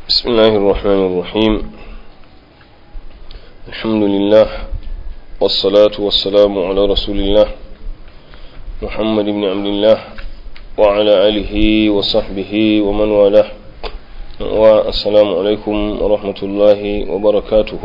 بسم الله الرحمن الرحيم الحمد لله والصلاة والسلام على رسول الله محمد بن عبد الله وعلى آله وصحبه ومن والاه والسلام عليكم ورحمة الله وبركاته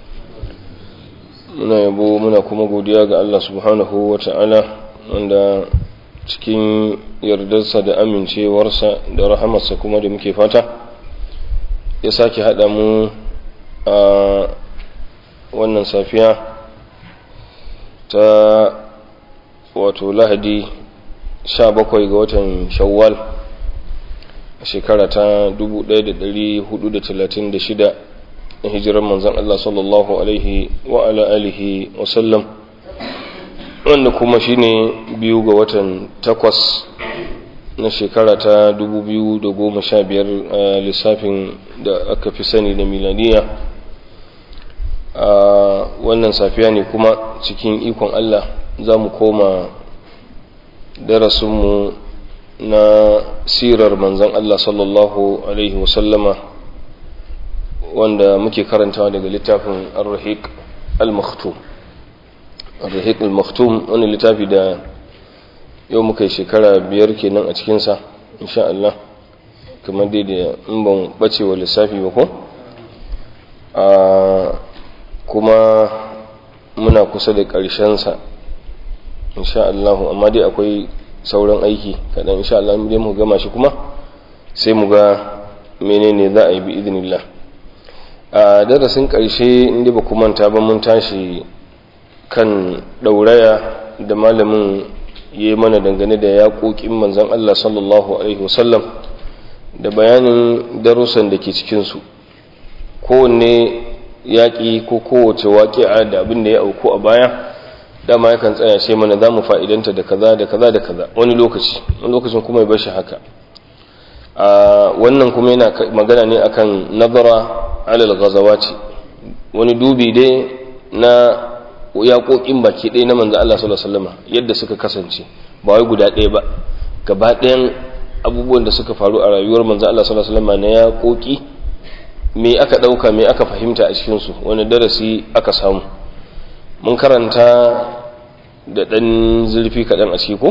muna yabo muna kuma godiya ga Allah subhanahu wa ta'ala wanda cikin yardarsa da amincewarsa da rahamarsa kuma da muke fata ya sake haɗa mu a wannan safiya ta wato lahadi 17 ga watan shawwal a shekara ta 1436 na hijirar manzan Allah sallallahu alaihi wa ala alihi wasallam wanda kuma shine biyu ga watan takwas na shekara ta 2015 a lissafin da aka fi sani da milaniya a wannan safiya ne kuma cikin ikon Allah za mu koma darasinmu na sirar manzan Allah sallallahu alaihi wasallama wanda muke karantawa daga littafin ar-rahiq al-maktum ar-rahiq al-maktum wani littafi da yau muka yi shekara biyar kenan a cikinsa insha Allah kamar dai da in ban bace wa lissafi ba ko kuma muna kusa da ƙarshensa insha Allah amma dai akwai sauran aiki kaɗan insha Allah dai mu gama shi kuma sai mu ga menene za a yi bi idinillah a darasin ƙarshe inda ba manta ba mun tashi kan ɗauraya da malamin ya yi mana dangane da yaƙoƙin manzan Allah sallallahu Alaihi wasallam da bayanin darussan da ke cikinsu kowanne yaƙi ko kowace waƙi'a da abin da ya auku a baya dama yakan tsaya sai mana za mu fa'idanta da kaza da kaza da kaza wani lokaci wani lokacin kuma ya bashi haka wannan kuma yana magana ne akan nazara alal ghazawati wani dubi dai na yaƙoƙin baki ɗaya na manzo Allah sallallahu alaihi wasallam yadda suka kasance ba wai guda ɗaya ba gaba ɗayan abubuwan da suka faru a rayuwar manzo Allah sallallahu alaihi wasallam na yaƙoƙi me aka ɗauka me aka fahimta a cikin su wani darasi aka samu mun karanta da ɗan zurfi kaɗan a ciki ko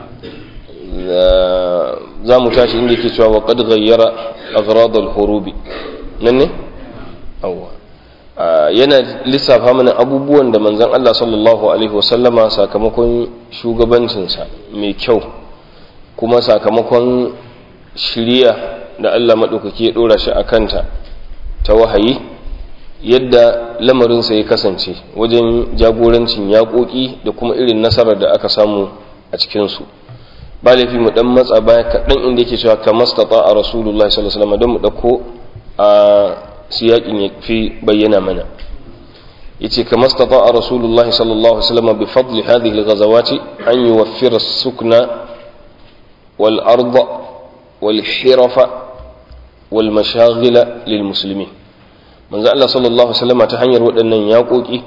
za mu tashi inda yake cewa wa qad ghayyara aghrad al-hurubi nan ne awwa yana lissafa mana abubuwan da manzon Allah sallallahu alaihi wasallama sakamakon shugabancinsa mai kyau kuma sakamakon shiriya da Allah maɗaukaki ya ɗora shi a kanta ta wahayi yadda lamarinsa ya kasance wajen jagorancin yaƙoƙi da kuma irin nasarar da aka samu a cikinsu ba laifi mu ɗan matsa baya kaɗan inda yake cewa kamar stata a rasulullahi sallallahu alaihi wasallam don mu ɗauko a siyaƙin ya fi bayyana mana yace kama stata rasulullahi sallallahu alaihi wasallam bi fadli hadhihi al-ghazawati an yuwaffira as-sukna wal arda wal hirafa wal mashaghila lil muslimin manzo Allah sallallahu alaihi wasallam ta hanyar waɗannan yaƙoƙi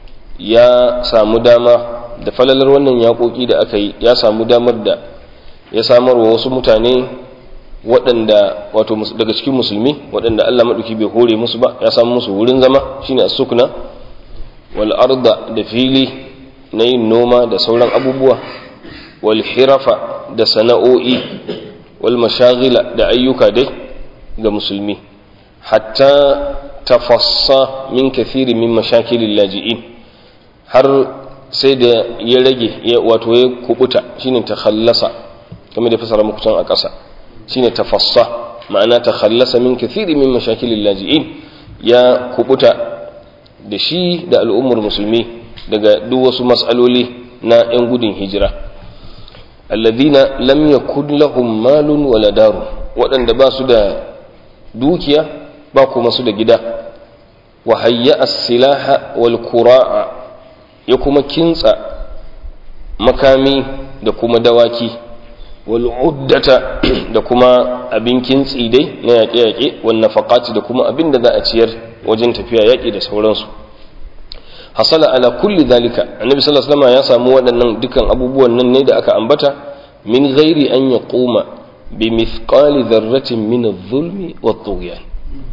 ya samu dama da falalar wannan yaƙoƙi da aka yi ya samu damar da ya samarwa wasu mutane waɗanda wato daga cikin musulmi waɗanda Allah maɗauki bai hore musu ba ya samu musu wurin zama shine as-sukna wal arda da fili na yin noma da sauran abubuwa wal hirafa da sana'o'i wal mashaghila da ayyuka dai ga musulmi hatta tafassa min kathiri min mashakilil laji'in har sai da ya rage wato ya kubuta shine takhallasa kamar da fasara muku can a ƙasa shine tafassa ma'ana ta khallasa min kathiri min mashakilil laji'in ya kubuta da shi da al'ummar musulmi daga duk wasu mas'aloli na 'yan gudun hijira alladhina lam yakun lahum malun wala daru waɗanda ba su da dukiya ba kuma su da gida wa hayya as-silaha wal qura'a ya kuma kintsa makami da kuma dawaki wal'uddata da kuma abin kintsi dai na yaƙe-yaƙe wannan faƙati da kuma abin da za a ciyar wajen tafiya yaƙi da sauransu hasala ala kulli dalika annabi sallallahu alaihi wasallam ya samu waɗannan dukan abubuwan nan ne da aka ambata min ghairi an yaquma bi mithqali dharratin min adh-dhulmi wat-tughyan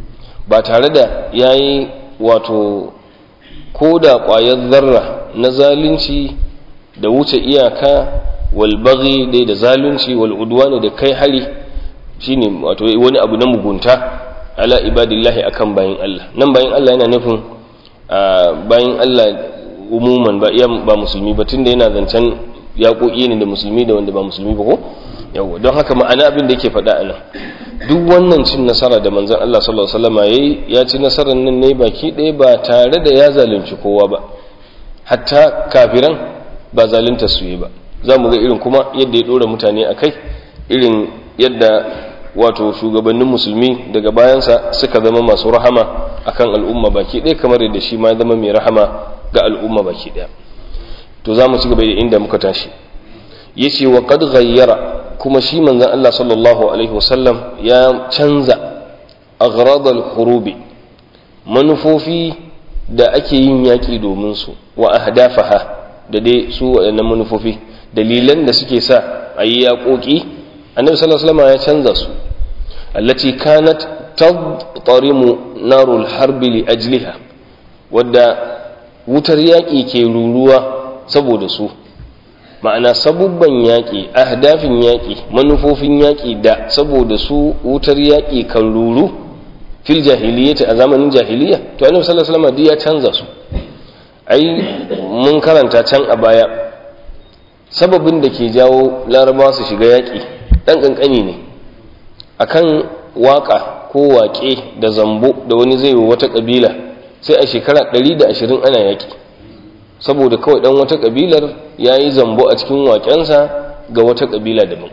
ba tare da yayi wato ko da ƙwayar zarra na zalunci da wuce iyaka wal baghi dai da zalunci wal udwani da kai hari shine wato wani abu na mugunta ala ibadillahi akan bayin Allah nan bayin Allah yana nufin bayin Allah umuman ba iya ba musulmi ba tunda yana zancen yaƙoƙi ne da musulmi da wanda ba musulmi ba ko yawa don haka ma'ana abin da yake faɗa a nan duk wannan cin nasara da manzon Allah sallallahu alaihi wasallam yayi ya ci nasarar nan ne baki ɗaya ba tare da ya zalunci kowa ba hatta kafiran ba zalunta su yi ba za mu ga irin kuma yadda ya ɗora mutane a kai irin yadda wato shugabannin musulmi daga bayansa suka zama masu rahama akan al'umma baki ɗaya kamar yadda shi ma ya zama mai rahama ga al'umma baki ɗaya to za mu ci gaba da inda muka tashi ya ce wa qad ghayyara kuma shi manzon Allah sallallahu alaihi wasallam ya canza aghrad al-hurubi manufofi da ake yin yaƙi domin su wa ahdafaha da dai su waɗannan manufofi dalilan da suke sa a yi yaƙoƙi annabi sallallahu alaihi wasallam ya canza su allati kanat tadtarimu narul harbi li ajliha wadda wutar yaƙi ke ruruwa saboda su ma'ana sabubban yaƙi ahdafin yaƙi manufofin yaƙi da saboda su wutar yaƙi kan ruru fil jahiliyyati a zamanin jahiliya to annabi sallallahu alaihi wasallam ya canza su ai mun karanta can a baya sababin da ke jawo larabawa su shiga yaƙi ɗan ƙanƙani ne akan waƙa ko waƙe da zambo da wani zai wa wata ƙabila sai a shekara ɗari da ashirin ana yaƙi saboda kawai ɗan wata ƙabilar ya yi zambo a cikin waƙensa ga wata ƙabila daban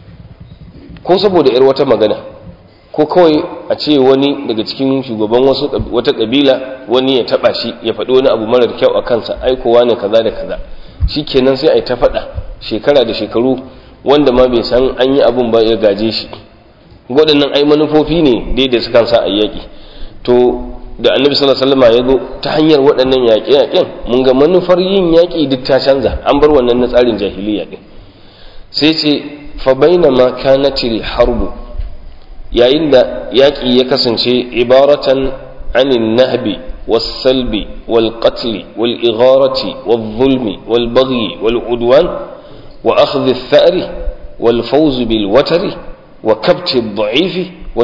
ko saboda ‘yar wata magana ko kawai a ce wani daga cikin shugaban wasu wata ƙabila wani ya taɓa shi ya faɗi wani abu marar kyau a kansa aikowa ne kaza da kaza shi kenan sai a yi ta faɗa shekara da shekaru wanda ma bai san an yi abun ba ya gaje shi waɗannan ai manufofi ne dai da sukan sa a yaƙi to da annabi sallallahu alaihi wasallam ya zo ta hanyar waɗannan yaƙe-yaƙen mun ga manufar yin yaƙi duk ta canza an bar wannan na tsarin jahiliya din sai ce fa bainama kanatil harbu yayin da yaƙi ya kasance ibaratan anin nahbi والسلب والقتل والإغارة والظلم والبغي والعدوان وأخذ الثأر والفوز بالوتر وكبت الضعيف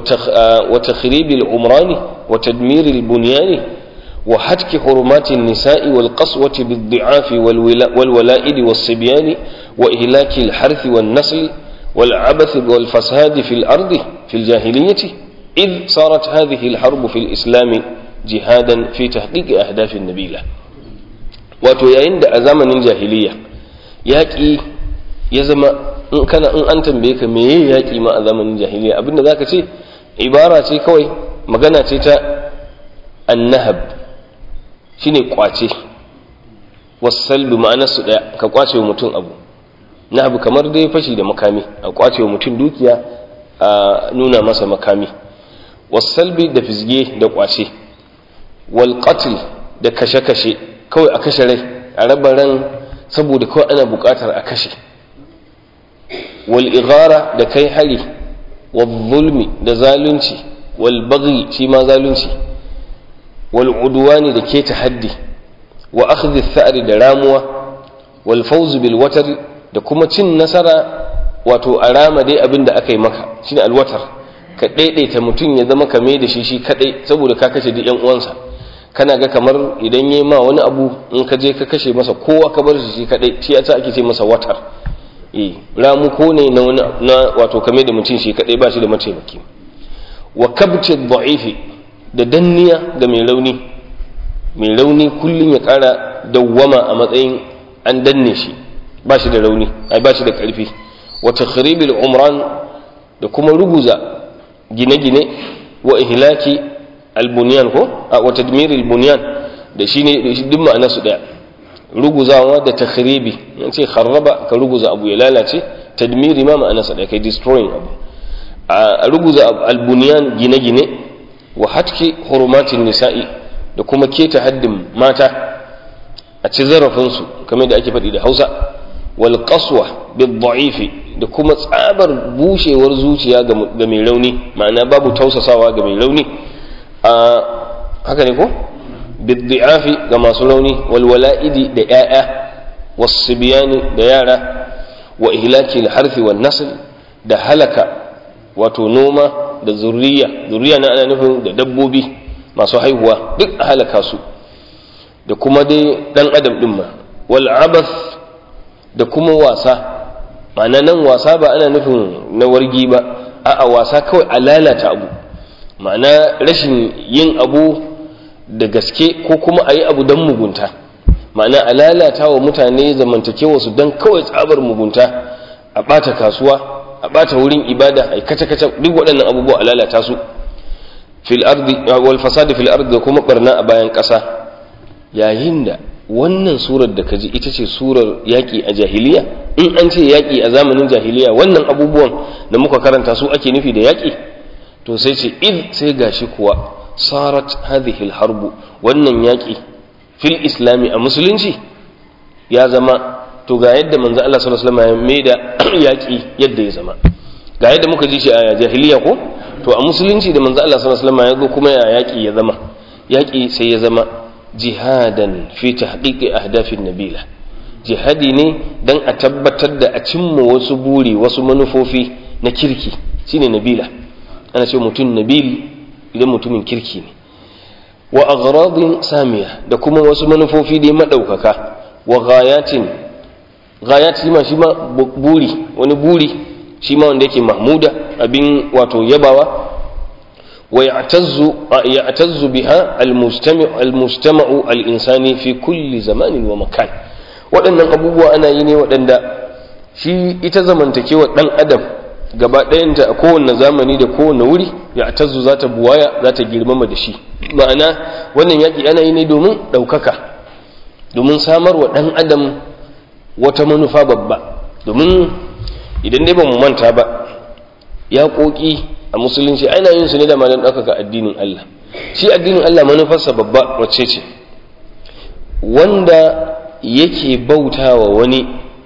وتخريب العمران وتدمير البنيان وحتك حرمات النساء والقسوة بالضعاف والولائد والصبيان وإهلاك الحرث والنسل والعبث والفساد في الأرض في الجاهلية إذ صارت هذه الحرب في الإسلام jihadan fi tahqiqi ahdafin nabila wato yayin da a zamanin jahiliya yaƙi ya zama in kana in an tambaye ka meye yaƙi ma a zamanin jahiliya abinda zaka ce ibara ce kawai magana ce ta annahab shine kwace wasallu ma'anar su daya ka kwace wa mutum abu nahab kamar dai fashi da makami a kwace wa mutum dukiya a nuna masa makami wasalbi da fizge da kwace walƙatil da kashe-kashe kawai a kashe rai a raba ran saboda kawai ana buƙatar a kashe wal'igara da kai hari zulmi da zalunci walbaghi shi ma zalunci wal'uduwani da keta haddi wa akhdhi tha'ri da ramuwa walfawz bil watar da kuma cin nasara wato a rama dai abin da aka yi maka shine alwatar ka daidaita mutum ya zama kame da shi shi kadai saboda ka kashe duk yan uwansa kana ga kamar idan yayi ma wani abu in ka je ka kashe masa kowa ka bar shi shi kadai shi yasa ake ce masa watar eh ramu ko ne na wani na wato kame da mutum shi kadai ba shi da mataimaki wa kabti dha'ifi da danniya ga mai rauni mai rauni kullun ya kara dawwama a matsayin an danne shi ba shi da rauni ai ba shi da karfi wa takhribil umran da kuma ruguza gine-gine wa ihlaki albunyan ko wa tadmir albunyan da shine duk ma'ana su daya ruguzawa da takhribi yace kharraba ka ruguza abu ya lalace tadmiri ma ma'ana sa daya kai destroying abu a ruguza albunyan gine-gine wa hatki hurumatin nisa'i da kuma keta haddin mata a ci zarafinsu kamar da ake faɗi da hausa wal qaswa bil da'ifi da kuma tsabar bushewar zuciya ga mai rauni ma'ana babu tausasawa ga mai rauni a haka ne ko biddi'afi ga masu rauni walwala'idi da 'ya'ya wasu biyani da yara wa ihlaki harfi wa nasl da halaka wato noma da zuriya zuriya na ana nufin da dabbobi masu haihuwa duk a halaka su da kuma dai dan adam din ma wal abath da kuma wasa ma'ana nan wasa ba ana nufin na wargi ba a'a wasa kawai a lalata abu ma'ana rashin yin abu da gaske ko kuma a yi abu don mugunta ma'ana a lalata wa mutane zamantakewa su don kawai tsabar mugunta a ɓata kasuwa a ɓata wurin ibada a kace-kace duk waɗannan abubuwa a lalata su fil ardi wal fasadi fil ardi da kuma barna a bayan ƙasa yayin da wannan surar da kaji ita ce surar yaƙi a jahiliya in an ce yaƙi a zamanin jahiliya wannan abubuwan da muka karanta su ake nufi da yaƙi to sai ce id sai gashi kuwa sarat hadhihi harbu wannan yaƙi fil islami a musulunci ya zama to ga yadda manzo Allah sallallahu alaihi wasallam ya maida yaƙi yadda ya zama ga yadda muka ji shi a jahiliya ko to a musulunci da manzo Allah sallallahu alaihi wasallam ya zo kuma ya yaƙi ya zama yaƙi sai ya zama jihadan fi tahqiqi ahdafin nabila jihadi ne dan a tabbatar da a cimma wasu buri wasu manufofi na kirki shine nabila ana ce mutum nabil idan mutumin kirki ne wa aghradin samiya da kuma wasu manufofi dai madaukaka wa ghayatin ghayat shi ma shi ma buri wani buri shi ma wanda yake mahmuda abin wato yabawa wa ya'tazzu ya'tazzu biha al-mustami' al-mustama'u al-insani fi kulli zamanin wa makan waɗannan abubuwa ana yi ne waɗanda shi ita zamantakewa ɗan adam gaba ɗayanta a kowane zamani da kowane wuri ya tazzu za ta buwaya za ta girmama da shi ma'ana wannan yaƙi ana yi ne domin ɗaukaka domin samar wa ɗan adam wata manufa babba domin idan dai ba mu manta ba yaƙoƙi a musulunci ana yin su ne da ma don ɗaukaka addinin Allah shi addinin Allah manufarsa babba wacce ce wanda yake bautawa wani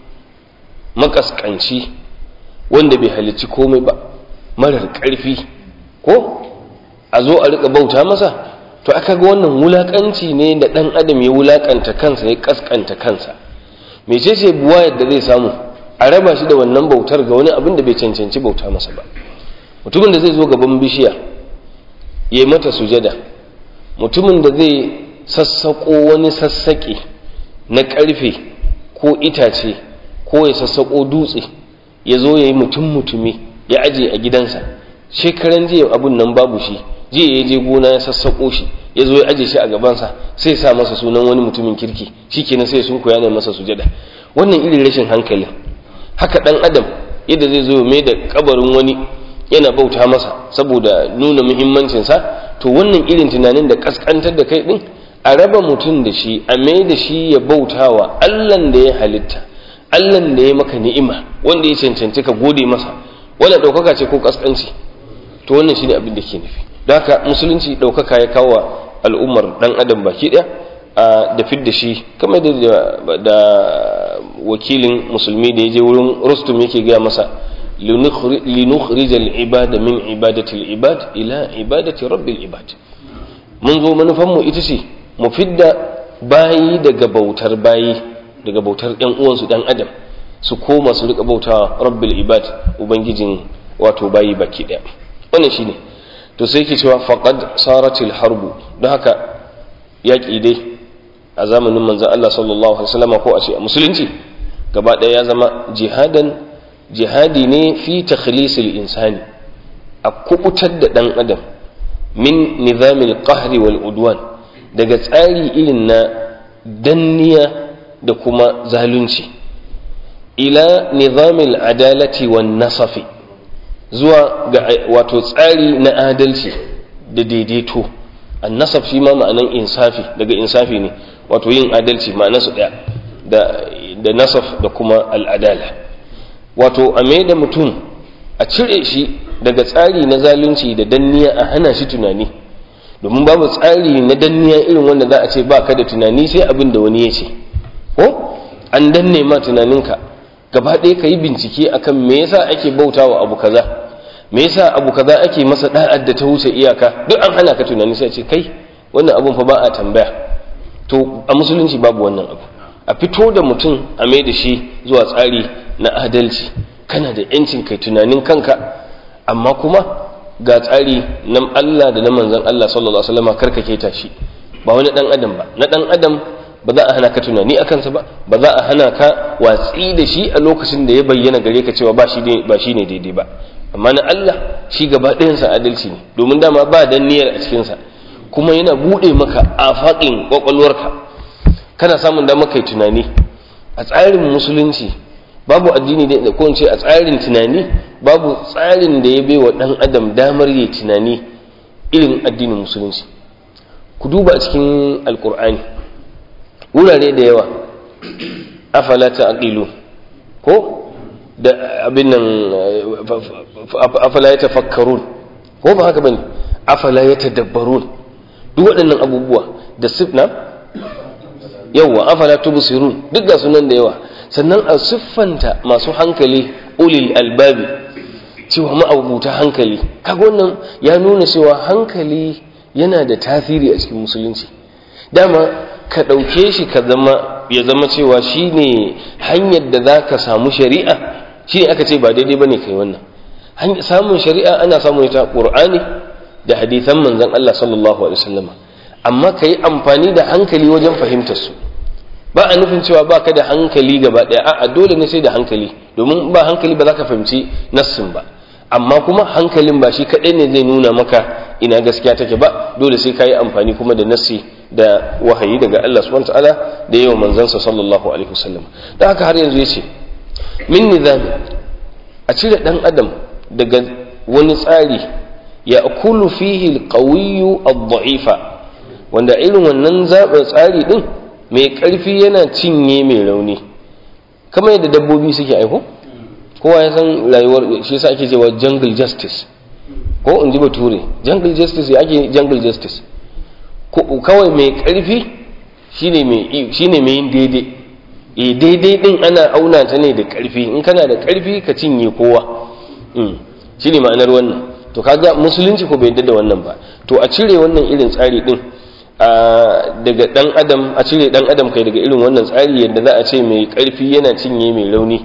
makaskanci wanda bai halicci komai ba marar ƙarfi ko a zo a rika bauta masa to aka ga wannan wulakanci ne da ɗan adam ya wulakanta kansa ya kaskanta kansa mecece buwa yadda zai samu a raba shi da wannan bautar ga wani abin da bai cancanci bauta masa ba mutumin da zai zo gaban bishiya ya yi mata sujada mutumin da zai sassaƙo wani sassaƙe na ƙarfe ko itace ko ya sassaƙo dutse ya zo ya yi mutum mutumi ya aje a gidansa shekaran jiya abun nan babu shi jiya ya je gona ya sassaƙo shi ya zo ya aje shi a gabansa sai sa masa sunan wani mutumin kirki shi kenan sai sun koya ne masa sujada wannan irin rashin hankali haka ɗan adam yadda zai zo mai da kabarin wani yana bauta masa saboda nuna muhimmancinsa to wannan irin tunanin da kaskantar da kai din a raba mutum da shi a mai da shi ya bautawa allan da ya halitta allan da ya maka ni'ima wanda ya cancanci ka gode masa wannan ɗaukaka ce ko kaskanci to wannan shine abin da ke nufi don haka musulunci ɗaukaka ya kawo al'ummar ɗan adam baki ɗaya a da fidda shi kamar da wakilin musulmi da ya je wurin rustum yake gaya masa linukhrij al-ibada min ibadati al-ibad ila ibadati rabbil ibad mun zo manufan mu ita ce mu fidda bayi daga bautar bayi daga bautar ɗan uwansu ɗan adam su koma su rika bautawa rabbil ibad ubangijin wato bayi baki ɗaya wannan shine to sai yake cewa faqad saratil harbu don haka yaƙi dai a zamanin manzon Allah sallallahu alaihi wasallam ko a ce a musulunci gaba ɗaya ya zama jihadan jihadi ne fi takhlisil insani a kubutar da ɗan adam min nizamil qahri wal udwan daga tsari irin na danniya da kuma zalunci ila nizamil adalati wan nasafi zuwa ga wato tsari na adalci da daidaito an nasaf shi ma ma'anan insafi daga insafi ne wato yin adalci ma'anarsu ɗaya da da nasaf da kuma al'adala wato a mai da mutum a cire shi daga tsari na zalunci da danniya a hana shi tunani domin babu tsari na danniya irin wanda za a ce ba ka da tunani sai abin da wani ya ce ko an danne ma tunaninka gaba ɗaya ka yi bincike akan me yasa ake bautawa abu kaza me yasa abu kaza ake masa da'ad da ta wuce iyaka duk an hana ka tunani sai ce kai wannan abun fa ba a tambaya to a musulunci babu wannan abu a fito da mutum a mai da shi zuwa tsari na adalci kana da yancin kai tunanin kanka amma kuma ga tsari na Allah da na manzon Allah sallallahu alaihi wasallam karkake ta shi ba wani dan adam ba na dan adam ba za a hana ka tunani a kansa ba ba za a hana ka watsi da shi a lokacin da ya bayyana gare ka cewa ba shi ne ba shi ne daidai ba amma na Allah shi gaba ɗayansa adalci ne domin dama ba dan niyyar a cikinsa kuma yana buɗe maka afaƙin ƙwaƙwalwarka kana samun damar kai tunani a tsarin musulunci babu addini da ko ce a tsarin tunani babu tsarin da ya bai wa ɗan adam damar yi tunani irin addinin musulunci ku duba a cikin alkur'ani wurare da yawa afala ta'qilu ko da abin nan afala ya tafakkarun ko ba haka bane afala ya tadabbarun duk waɗannan abubuwa da sifna yawa afala tubsirun duk ga sunan da yawa sannan a siffanta masu hankali ulil albabi cewa ma'abuta hankali kaga wannan ya nuna cewa hankali yana da tasiri a cikin musulunci dama ka ɗauke shi ka zama ya zama cewa shine hanyar da za ka samu shari'a shi ne aka ce ba daidai ba ne kai wannan samun shari'a ana samun ita ƙur'ani da hadithan manzan Allah sallallahu alaihi wasallama amma ka yi amfani da hankali wajen fahimtar su ba a nufin cewa ba ka da hankali gaba ɗaya a'a dole ne sai da hankali domin ba hankali ba za ka fahimci nassin ba amma kuma hankalin ba shi kaɗai ne zai nuna maka ina gaskiya take ba dole sai ka yi amfani kuma da nassi da wahayi daga Allah subhanahu ta'ala da yawan manzansa sallallahu alaihi wasallam da haka har yanzu yace min nizami a cire dan adam daga wani tsari ya akulu fihi alqawiyyu ad-da'ifa wanda irin wannan zaɓin tsari din mai ƙarfi yana cinye mai rauni kamar yadda dabbobi suke aiko kowa ya san rayuwar shi yasa ake cewa jungle justice ko in ji bature jungle justice ya ake jungle justice kawai mai ƙarfi shine mai shine mai yin daidai e daidai din ana auna ta ne da ƙarfi in kana da ƙarfi ka cinye kowa shine ma'anar wannan to kaga musulunci ko bai yadda da wannan ba to a cire wannan irin tsari din daga dan adam a cire dan adam kai daga irin wannan tsari yadda za a ce mai ƙarfi yana cinye mai rauni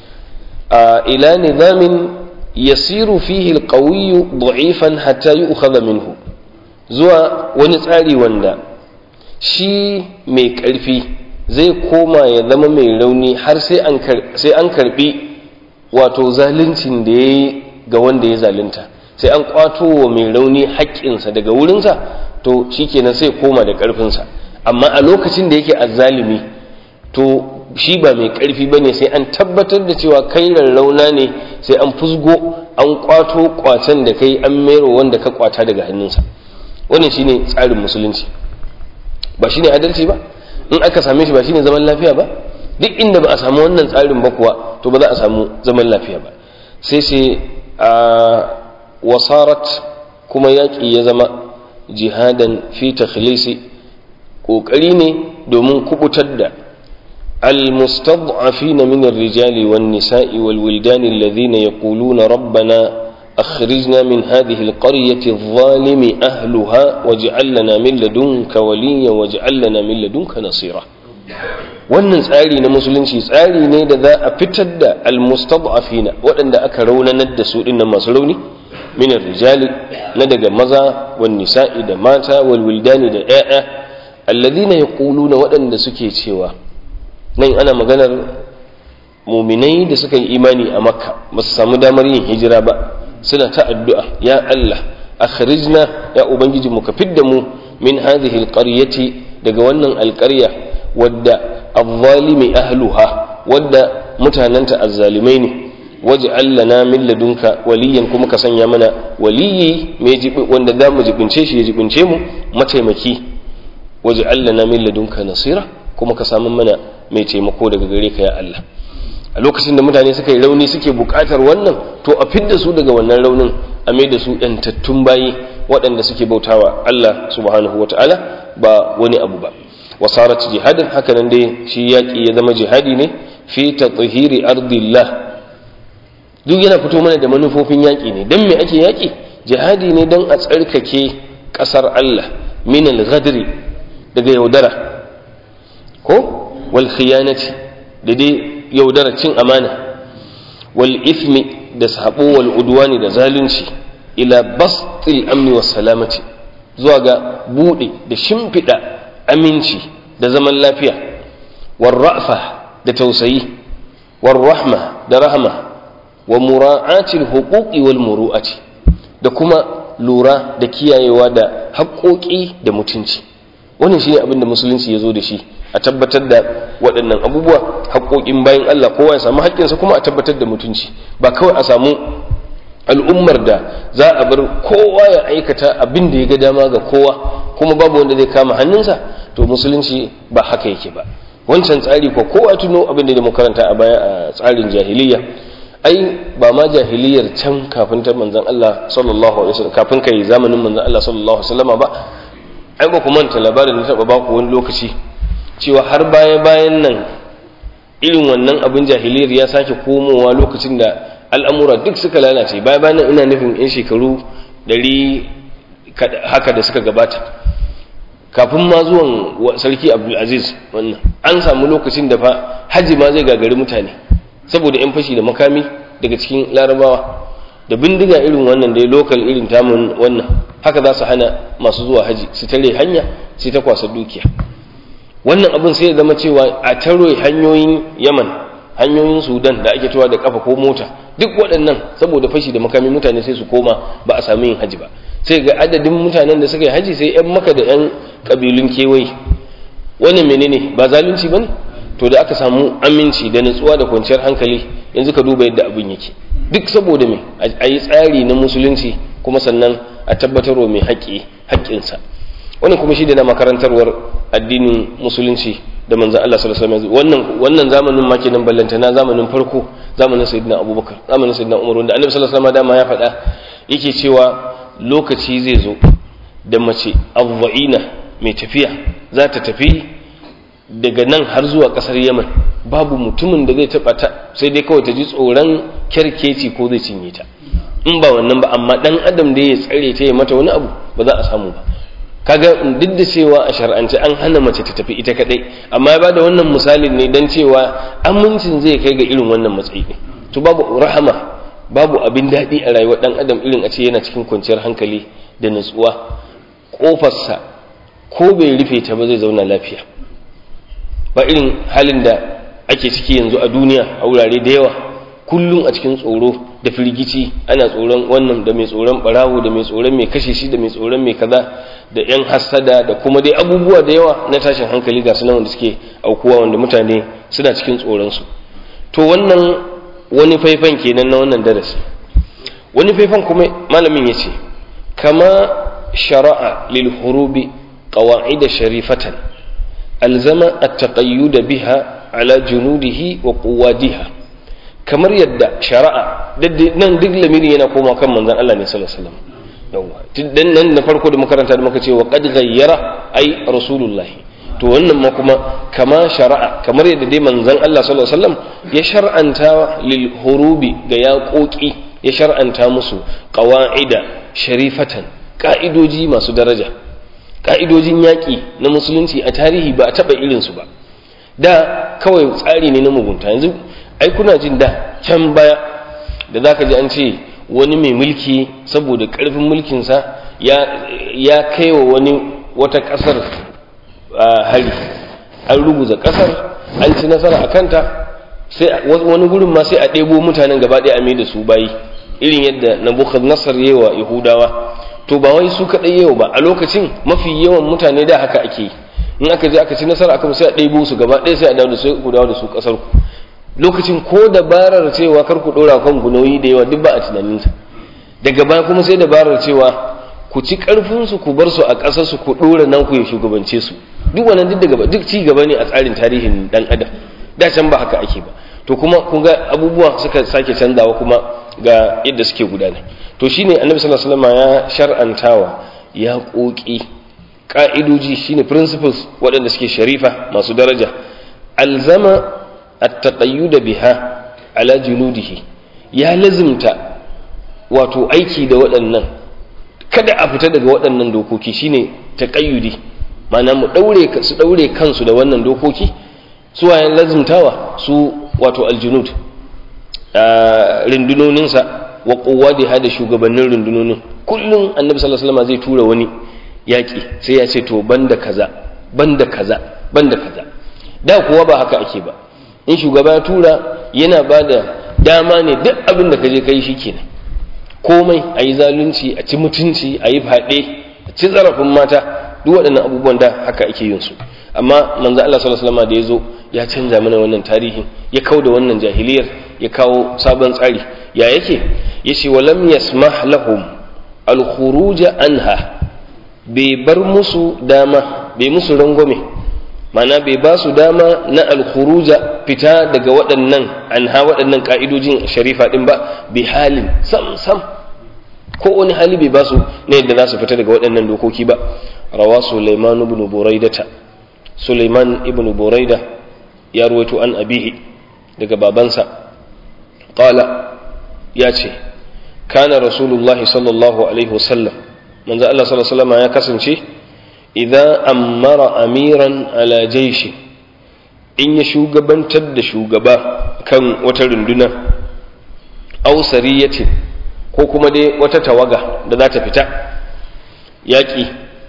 ila nizamin yasiru fihi alqawiyyu da'ifan hatta yu'khadha minhu zuwa wani tsari wanda shi mai ƙarfi zai koma ya zama mai rauni har sai an karbi wato zaluncin da ya yi ga wanda ya zalunta sai an kwato wa mai rauni haƙƙinsa daga wurinsa to shi kenan sai koma da ƙarfinsa amma a lokacin da yake azzalimi to shi ba mai ƙarfi ba ne sai an tabbatar da cewa kai rarrauna ne sai an fusgo an kwato kwacen da kai an mero wanda ka kwata daga hannunsa wannan shine tsarin musulunci ba shine adalci ba in aka same shi ba shine zaman lafiya ba duk inda ba a samu wannan tsarin ba kuwa to ba za a samu zaman lafiya ba sai sai a wasarat kuma yaƙi ya zama jihadan fi takhlisi ƙoƙari ne domin kubutar da المستضعفين من الرجال والنساء والولدان الذين يقولون ربنا أخرجنا من هذه القرية الظالم أهلها واجعل لنا من لدنك وليا واجعل لنا من لدنك نصيرا wannan tsari na musulunci tsari ne da za a fitar da almustad'afina waɗanda aka raunanar da su dinnan masu rauni min rijali na daga maza wan nisa'i da mata wal wildani da ƴaƴa alladhina yaquluna waɗanda suke cewa nan ana maganar muminai da suka yi imani a makka ba su samu damar yin hijira ba suna ta addu'a ya Allah akhrijna ya ubangiji mu ka fidda mu min hadhihi alqaryati daga wannan alqarya wadda adh-dhalimi ahluha wadda mutananta azzalimai ne waj'al lana min ladunka waliyan kuma ka sanya mana waliyi mai jibi wanda za mu jibince shi ya jibince mu mataimaki waj'al lana min ladunka nasira kuma ka samu mana mai taimako daga gare ka ya Allah a lokacin da mutane suka yi rauni suke bukatar wannan to a fidda su daga wannan raunin a mai da su yantattun bayi waɗanda suke bautawa Allah subhanahu wa ta'ala ba wani abu ba wasarat jihadin haka nan dai shi yaƙi ya zama jihadi ne fi tathiri ardillah duk yana fito mana da manufofin yaƙi ne don me ake yaƙi jihadi ne don a tsarkake ƙasar Allah min al-ghadri daga yaudara ko wal khiyanati da dai yaudara cin amana wal ithmi da sabo wal udwani da zalunci ila bastil amni was salamati zuwa ga bude da shimfida aminci da zaman lafiya war ra'fa da tausayi war rahma da rahma wa mura'ati al huquqi wal muru'ati da kuma lura da kiyayewa da haƙoƙi da mutunci wannan shine abin da musulunci ya zo da shi a tabbatar da waɗannan abubuwa haƙoƙin bayan Allah kowa ya samu haƙƙinsa kuma a tabbatar da mutunci ba kawai a samu al'ummar da za a bar kowa ya aikata abin da ya ga dama ga kowa kuma babu wanda zai kama hannunsa to musulunci ba haka yake ba wancan tsari ko kowa tuno abin da mu karanta a baya a tsarin jahiliya ai ba ma jahiliyar can kafin ta manzon Allah sallallahu alaihi wasallam kafin kai zamanin manzon Allah sallallahu alaihi wasallam ba ai ba ku manta labarin da taba baku wani lokaci cewa har baya bayan nan irin wannan abin jahiliyar ya sake komowa lokacin da al'amura duk suka lalace baya bayan nan ina nufin in shekaru ɗari haka da suka gabata kafin ma zuwan sarki abdulaziz wannan an samu lokacin da fa haji ma zai gagari mutane saboda 'yan fashi da makami daga cikin larabawa da bindiga irin wannan dai lokal irin tamun wannan haka za su hana masu zuwa haji su tare hanya sai ta kwasa dukiya wannan abin sai ya zama cewa a taro hanyoyin yaman hanyoyin sudan da ake cewa da kafa ko mota duk waɗannan saboda fashi da makami mutane sai su koma ba a sami yin haji ba sai ga adadin mutanen da suka yi haji sai 'yan maka da 'yan ƙabilun kewaye wannan menene ba zalunci ba ne to da aka samu aminci da nutsuwa da kwanciyar hankali yanzu ka duba yadda abin yake duk saboda me a yi tsari na musulunci kuma sannan a tabbatarwa mai haƙƙi haƙƙinsa wannan kuma shi da na makarantarwar addinin musulunci da manzan Allah sallallahu alaihi wasallam wannan wannan zamanin ma kenan ballantana zamanin farko zamanin sayyidina Abubakar zamanin sayyidina Umar wanda Annabi sallallahu alaihi wasallam dama ya faɗa yake cewa lokaci zai zo da mace azza'ina mai tafiya za ta tafi daga nan har zuwa kasar yaman babu mutumin da zai taba ta sai dai kawai ta ji tsoron kyarkeci ko zai cinye ta in ba wannan ba amma dan adam da ya tsare ta ya mata wani abu ba za a samu ba kaga duk da cewa a shar'ance an hana mace ta tafi ita kadai amma ya bada wannan misalin ne dan cewa amincin zai kai ga irin wannan matsayi ne to babu rahama babu abin daɗi a rayuwar dan adam irin a ce yana cikin kwanciyar hankali da nutsuwa kofarsa ko bai rufe ta ba zai zauna lafiya ba irin halin da ake ciki yanzu a duniya a wurare da yawa kullum a cikin tsoro da firgici ana tsoron wannan da mai tsoron barawo da mai tsoron mai kashe shi da mai tsoron mai kaza da yan hassada da kuma dai abubuwa da yawa na tashin hankali ga sunan wanda suke aukuwa wanda mutane suna cikin tsoron su to wannan wani faifan kenan na wannan darasi wani faifan kuma malamin yace kama shara'a lil hurubi qawa'id sharifatan alzama at-taqayyud biha ala junudihi wa quwadiha kamar yadda shari'a nan duk lamiri yana koma kan manzon Allah ne sallallahu alaihi wasallam yawa dan nan na farko da makaranta da muka ce wa qad ghayyara ai rasulullah to wannan ma kuma kama shari'a kamar yadda dai manzon Allah sallallahu alaihi wasallam ya shar'anta lil hurubi ga yaƙoƙi ya shar'anta musu qawa'ida sharifatan ka'idoji masu daraja ka'idojin yaƙi na musulunci a tarihi ba a taɓa irinsu ba da kawai tsari ne na mugunta yanzu ai kuna jin da can baya da za ka ji an ce wani mai mulki saboda ƙarfin mulkinsa ya kai wa wani wata ƙasar hari an ruguza ƙasar an ci nasara a kanta sai wani gurin ma sai a ɗebo mutanen gaba ɗaya a mai da su bayi irin yadda nabukhad nasar yawa yahudawa to ba wai su kaɗai yau ba a lokacin mafi yawan mutane da haka ake yi in aka je aka ci nasara aka sai a ɗebo su gaba ɗaya sai a dawo da su ku dawo da su ƙasar ku lokacin ko dabarar cewa kar ku ɗora kan ku nauyi da yawa duk ba a tunaninsa daga baya kuma sai dabarar cewa ku ci ƙarfin su ku bar su a ƙasar su ku ɗora nan ku ya shugabance su duk wannan duk daga duk ci gaba ne a tsarin tarihin dan adam da can ba haka ake ba to kuma kun ga abubuwa suka sake canzawa kuma ga yadda suke gudana to shine annabi sallallahu alaihi wasallam ya shar'antawa ya koki ka'idoji shine principles waɗanda suke sharifa masu daraja alzama at-taqayyud biha ala junudihi ya lazimta wato aiki da waɗannan kada a fita daga waɗannan dokoki shine taqayyudi ma'ana mu daure su daure kansu da wannan dokoki su wayan lazimtawa su wato aljunud rundunoninsa wa quwwadiha da shugabannin rundunonin kullum annabi sallallahu alaihi wasallam zai tura wani yaki sai ya ce to banda kaza banda kaza banda kaza da kuwa ba haka ake ba in shugaba ya tura yana ba da dama ne duk abin da ka je kai shi kenan komai a yi zalunci a ci mutunci a yi faɗe a ci zarafin mata duk waɗannan abubuwan da haka ake yin su amma manzo Allah sallallahu alaihi wasallam da ya zo ya canza mana wannan tarihin ya kau da wannan jahiliyar ya kawo sabon tsari ya yake yace walam yasmah lahum al-khuruj anha bai bar musu dama bai musu rangwame mana bai ba su dama na alkhuruja fita daga waɗannan anha waɗannan ka'idojin sharifa ɗin ba bi halin sam sam ko wani hali bai ba su na yadda za su fita daga waɗannan dokoki ba rawa Sulaiman ibn Buraidata Sulaiman ibn Buraida ya ruwaito an abihi daga babansa qala ya ce kana rasulullahi sallallahu alaihi wasallam manzo Allah sallallahu alaihi wasallam ya kasance idza ammara amiran ala jaishi in ya shugabantar da shugaba kan wata runduna aw sariyatin ko kuma dai wata tawaga da za ta fita yaƙi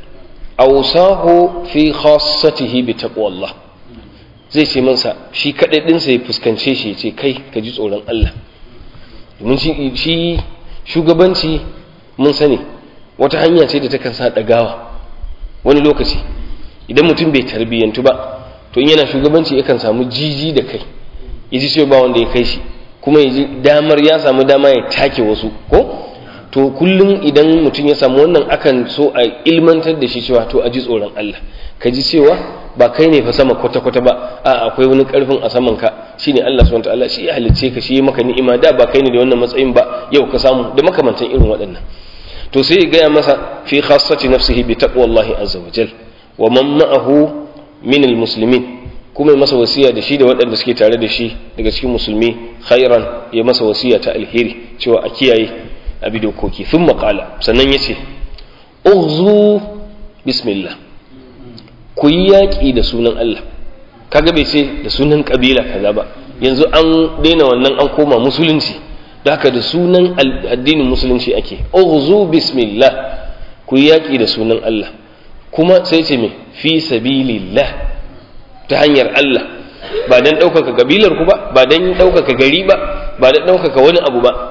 awsahu fi khassatihi bi taqwallah zai ce mansa shi kadai dinsa ya fuskance shi ya ce kai ka ji tsoron Allah domin shi shugabanci mun sani wata hanya ce da takan sa ɗagawa wani lokaci idan mutum bai tarbiyyantu ba to in yana shugabanci yakan samu jiji da kai ya ji cewa ba wanda ya kai shi kuma ya ji damar ya samu dama ya take wasu ko to kullum idan mutum ya samu wannan akan so a ilmantar da shi cewa to a ji tsoron Allah ka ji cewa ba kai ne fa sama kwata-kwata ba a akwai wani karfin a saman ka shine Allah subhanahu wataala shi ya halicce ka shi ya maka ni'ima da ba kai ne da wannan matsayin ba yau ka samu da makamantan irin waɗannan to sai ya gaya masa fi khassati nafsihi bi taqwallahi azza wa jal wa man ma'ahu min almuslimin kuma ya masa wasiya da shi da waɗanda suke tare da shi daga cikin musulmi khairan ya masa wasiya ta alheri cewa a kiyaye a bi dokoki sun maƙala sannan ya ce uzu bismillah ku yi yaƙi da sunan Allah kaga bai ce da sunan ƙabila kaza ba yanzu an daina wannan an koma musulunci da haka da sunan addinin musulunci ake uzu bismillah ku yi yaƙi da sunan Allah kuma sai ce me fi sabilillah ta hanyar Allah ba don ɗaukaka kabilar ku ba ba don ɗaukaka gari ba ba don ɗaukaka wani abu ba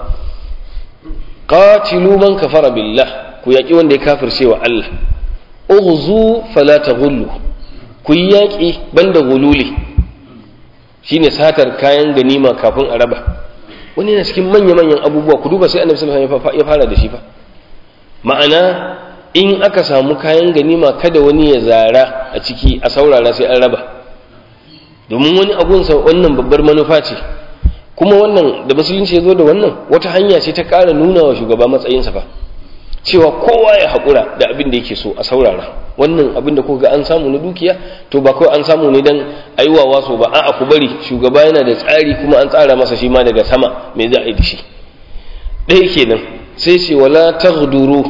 qatilu man kafara billah ku yaƙi wanda ya kafirce wa Allah ughzu fala taghullu ku yi yaƙi banda gululi shine satar kayan ganima kafin a raba wani yana cikin manya-manyan abubuwa ku duba sai annabi sallallahu alaihi wasallam ya fara da shi fa ma'ana in aka samu kayan ganima kada wani ya zara a ciki a saurara sai an raba domin wani abunsa wannan babbar manufa ce kuma wannan da musulunci ya zo da wannan wata hanya ce ta ƙara nuna wa shugaba matsayinsa fa cewa kowa ya haƙura da abin da yake so a saurara wannan abin da kuka ga an samu na dukiya to ba kawai an samu ne dan aiwa waso ba a'a ku bari shugaba yana da tsari kuma an tsara masa shi ma daga sama me za a yi da shi ɗaya kenan sai ce wala taghduru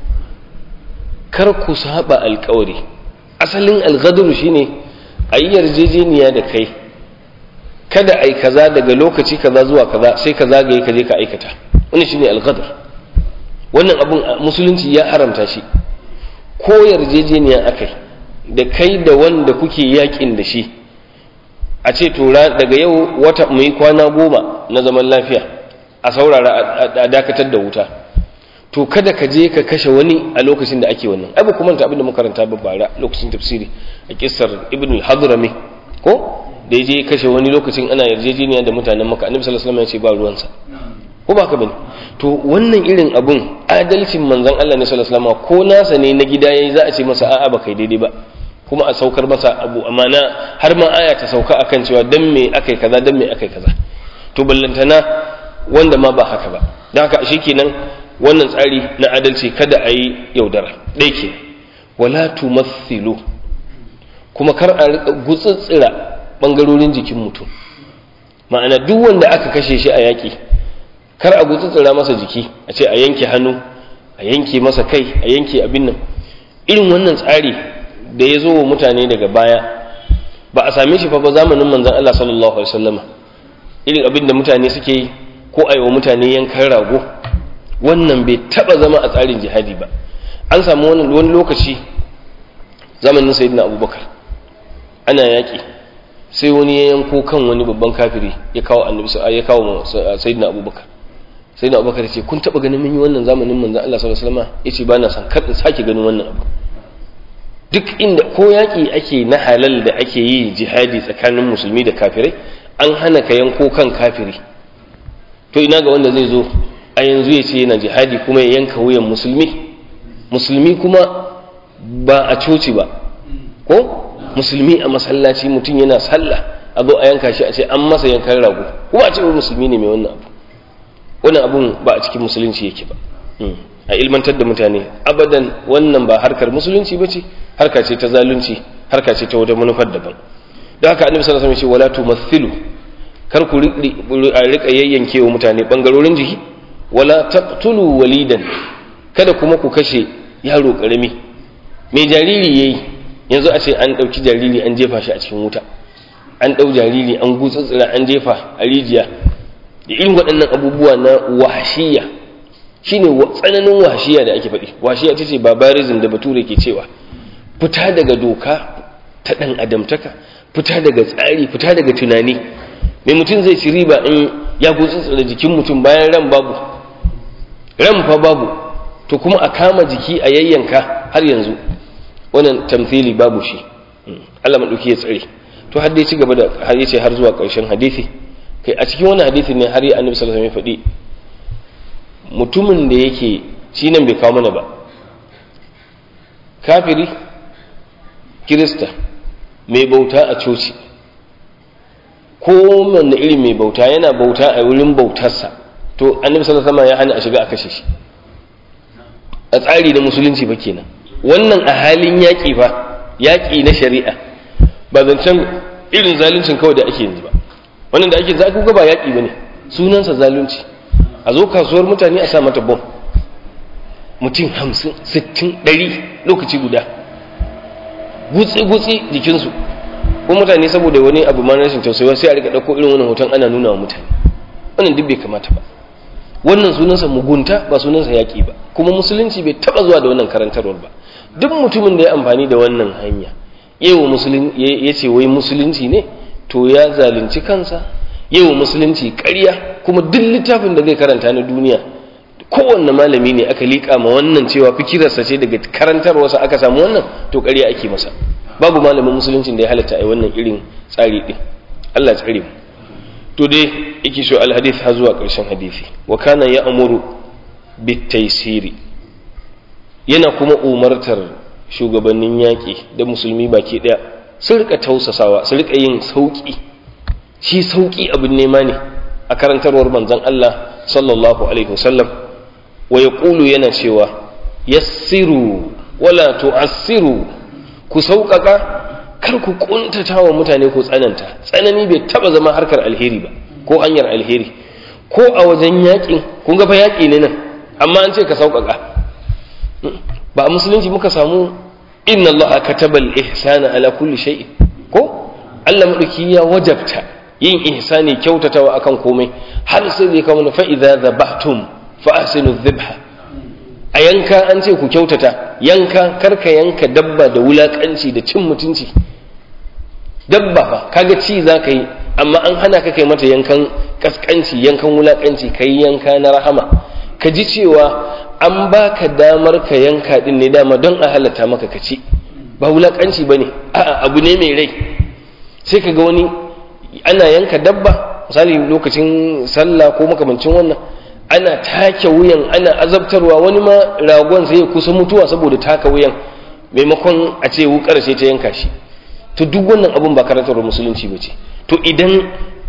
kar ku saba alƙawari asalin alghadru shine a yi yarjejeniya da kai kada ai kaza daga lokaci kaza zuwa kaza sai ka zagaye ka je ka aikata wannan shine alghadr wannan abun musulunci ya haramta shi ko yarjejeniya akai da kai da wanda kuke yakin da shi a ce to daga yau wata mu yi kwana goma na zaman lafiya a saurara a dakatar da wuta to kada ka je ka kashe wani a lokacin da ake wannan ai ba kuma ta abin da makaranta ba bara lokacin tafsiri a kissar ibn al-hadrami ko da ya je kashe wani lokacin ana yarjejeniya da mutanen maka annabi sallallahu alaihi wasallam ya ce ba ruwansa ko ba ka bane to wannan irin abun adalcin manzon Allah ne sallallahu alaihi wasallam ko nasa ne na gida yayi za a ce masa a'a ba kai daidai ba kuma a saukar masa abu amana har ma aya ta sauka akan cewa dan me akai kaza dan me akai kaza to ballantana wanda ma ba haka ba dan haka shikenan wannan tsari na adalci kada a yi yaudara ɗaya ke wala tumathilu kuma kar a riƙa gutsutsira ɓangarorin jikin mutum ma'ana duk wanda aka kashe shi a yaƙi kar a gutsutsura masa jiki a ce a yanke hannu a yanke masa kai a yanke abin nan irin wannan tsari da ya zo wa mutane daga baya ba a same shi fa ba zamanin manzon Allah sallallahu alaihi wasallama irin abin da mutane suke yi ko a yi wa mutane yankan rago wannan bai taba zama a tsarin jihadi ba an samu wani wani lokaci zamanin sayyidina abubakar ana yaƙi sai wani ya yanko kan wani babban kafiri ya kawo annabi ya kawo sayyidina abubakar sayyidina abubakar ya ce kun taba ganin mun yi wannan zamanin manzon Allah sallallahu alaihi wasallam yace ba na san kar in sake ganin wannan abu duk inda ko yaƙi ake na halal da ake yi jihadi tsakanin musulmi da kafirai an hana ka yanko kan kafiri to ina ga wanda zai zo a yanzu ya ce yana jihadi kuma ya yanka wuyan musulmi musulmi kuma ba a coci ba ko musulmi a masallaci mutum yana sallah a zo a yanka shi a ce an masa yankan rago kuma a ce musulmi ne mai wannan abu wannan abun ba a cikin musulunci yake ba a ilmantar da mutane abadan wannan ba harkar musulunci ba ce harka ce ta zalunci harka ce ta wata manufar daban da haka annabi sallallahu alaihi wasallam ya ce wala tumathilu kar ku rika yayyanke wa mutane bangarorin jiki wala taqtulu walidan kada kuma ku kashe yaro karami mai jariri yayi yanzu a ce an dauki jariri an jefa shi a cikin wuta an dau jariri an gutsutsura an jefa a rijiya da irin waɗannan abubuwa na wahashiya shine tsananin wahashiya da ake faɗi wahashiya ita ce barbarism da bature ke cewa fita daga doka ta ɗan adamtaka fita daga tsari fita daga tunani mai mutum zai ci riba in ya gutsutsura jikin mutum bayan ran babu ran fa babu to kuma a kama jiki a yayyanka har yanzu wannan tamthili babu shi Allah madauki ya tsare to har dai ci gaba da har yace har zuwa ƙarshen hadisi kai a cikin wannan hadisi ne har annabi sallallahu alaihi wasallam ya faɗi mutumin da yake shi nan bai kawo mana ba kafiri kirista mai bauta a coci ko wanne iri mai bauta yana bauta a wurin bautarsa to annabi sallallahu alaihi wasallam ya hana a shiga a kashe shi a tsari na musulunci ba kenan wannan a halin yaƙi fa yaƙi na shari'a ba zancen irin zaluncin kawai da ake yanzu ba wannan da ake za ku ga ba yaƙi bane sunansa zalunci a zo kasuwar mutane a sa mata bom mutum hamsin sittin ɗari lokaci guda gutsi-gutsi jikinsu ko mutane saboda wani abu ma rashin tausayi sai a rika ɗauko irin wannan hoton ana nuna wa mutane wannan duk bai kamata ba wannan sunansa mugunta ba sunansa yaƙi ba kuma musulunci bai taɓa zuwa da wannan karantarwar ba duk mutumin da ya amfani da wannan hanya ya ce wai musulunci ne to ya zalunci kansa yau musulunci ƙarya kuma duk littafin da zai karanta na duniya kowanne malami ne aka liƙa ma wannan cewa fikirarsa ce daga karantarwarsa aka samu wannan to ƙarya ake masa babu malamin musuluncin da ya halatta a wannan irin tsari ɗin Allah tsare mu to dai yake so alhadith har zuwa ƙarshen hadisi wa kana ya amuru bitaisiri yana kuma umartar shugabannin yaƙi da musulmi baki ɗaya su rika tausasawa su rika yin sauƙi shi sauƙi abin nema ne a karantarwar manzon Allah sallallahu alaihi wasallam wa yaqulu yana cewa yassiru wala tu'assiru ku sauƙaƙa kar ku kuntata wa mutane ko tsananta tsanani bai taba zama harkar alheri ba ko hanyar alheri ko a wajen yaƙin kun ga fa yaƙi ne nan amma an ce ka sauƙaƙa ba a musulunci muka samu inna allaha kataba al-ihsana ala kulli shay'in ko Allah madauki ya wajabta yin ihsani kyautatawa akan komai har sai zai kawo fa idza dhabhtum fa ahsinu dhibha a yanka an ce ku kyautata yanka karka yanka dabba da wulakanci da cin mutunci dabba fa kaga ci za ka yi amma an hana ka kai mata yankan kaskanci yankan wulakanci ka yi yanka na rahama ka ji cewa an baka damar ka yanka din ne dama don a halatta maka ka ci ba wulakanci ba ne a'a abu ne mai rai sai ka ga wani ana yanka dabba misali lokacin sallah ko makamancin wannan ana take wuyan ana azabtarwa wani ma ragon sai ya kusa mutuwa saboda taka wuyan maimakon a ce wukar sai ta yanka shi to duk wannan abun ba karantar musulunci ba ce to idan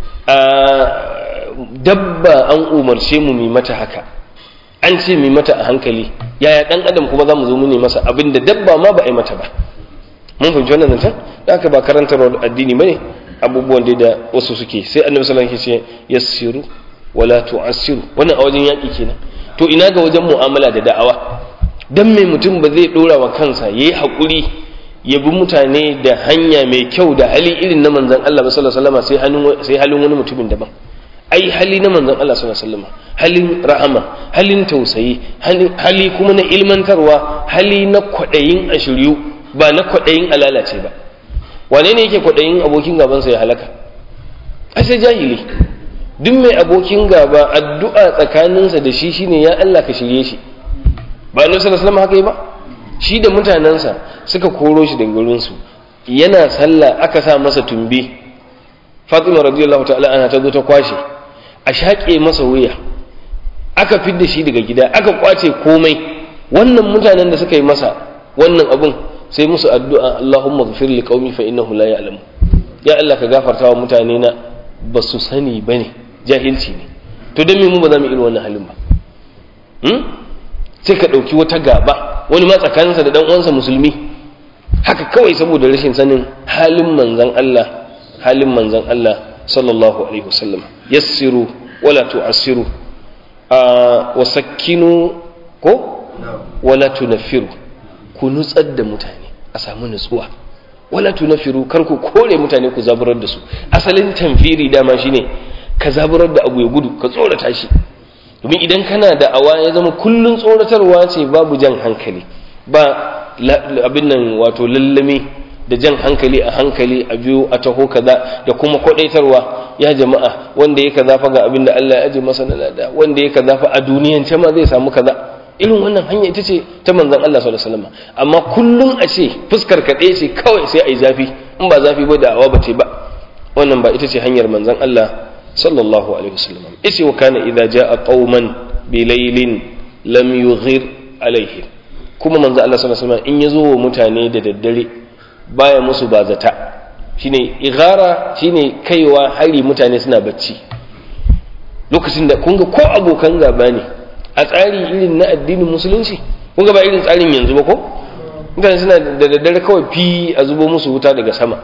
dabba an umarce mu mi mata haka an ce mi mata a hankali yaya dan adam kuma za mu zo mu ne masa abin da dabba ma ba a yi mata ba mun fahimci wannan zancen da haka ba karantar addini ba ne abubuwan da da wasu suke sai annabi sallallahu alaihi wasallam ya ce yassiru wala tu'assiru wannan a wajen yaƙi kenan to ina ga wajen mu'amala da da'awa dan mai mutum ba zai dora wa kansa yayi haƙuri ya bi mutane da hanya mai kyau da hali irin na manzon Allah sallallahu alaihi wasallam sai halin sai halin wani mutumin daban ai hali na manzon Allah sallallahu alaihi wasallam halin rahama halin tausayi hali kuma na ilmantarwa hali na kwadayin ashiryu ba na kwadayin alalace ba wane ne yake kwadayin abokin gaban sa ya halaka ai sai jahili duk mai abokin gaba addu'a tsakaninsa da shi shine ya Allah ka shirye shi ba annabi sallallahu alaihi wasallam haka yi ba shi da mutanensa suka koro shi daga gurin su yana sallah aka sa masa tumbi Fatima radiyallahu ta'ala ana ta zo ta kwashe a shaƙe masa wuya aka fidda shi daga gida aka kwace komai wannan mutanen da suka yi masa wannan abun sai musu addu'a Allahumma ghfir li qaumi fa innahu la ya'lamu ya Allah ka gafarta wa mutane na ba su sani bane jahilci ne to dan me mu ba za mu irin wannan halin ba hmm? sai ka ɗauki wata gaba wani ma tsakaninsa da dan uwansa musulmi haka kawai saboda rashin sanin halin manzon Allah halin manzon Allah sallallahu alaihi wasallam yassiru wala tu'assiru wa sakkinu ko wala tunaffiru ku nutsar da mutane a samu nutsuwa wala tunaffiru kar ku kore mutane ku zaburar da su asalin tamfiri dama shine ka zaburar da abu ya gudu ka tsorata shi domin idan kana da awa ya zama kullun tsoratarwa ce babu jan hankali ba abin nan wato lallame da jan hankali a hankali a biyu a taho kaza da kuma kwadaitarwa ya jama'a wanda ya kaza fa ga abin da Allah ya aje masa na lada wanda ya kaza fa a duniyan ce ma zai samu kaza irin wannan hanya ita ce ta manzon Allah sallallahu alaihi wasallam amma kullun a ce fuskar ka ɗaya ce kawai sai ai zafi in ba zafi ba da awa ba ce ba wannan ba ita ce hanyar manzon Allah sallallahu alaihi wasallam isi wa kana idza jaa qauman bi laylin lam yughir alaihim kuma manzon Allah sallallahu alaihi wasallam in yazo wa mutane da daddare baya musu bazata shine igara shine kaiwa hari mutane suna bacci lokacin da kunga ko abokan gaba ne a tsari irin na addinin musulunci kunga ba irin tsarin yanzu ba ko mutane suna da daddare kawai fi a zubo musu wuta daga sama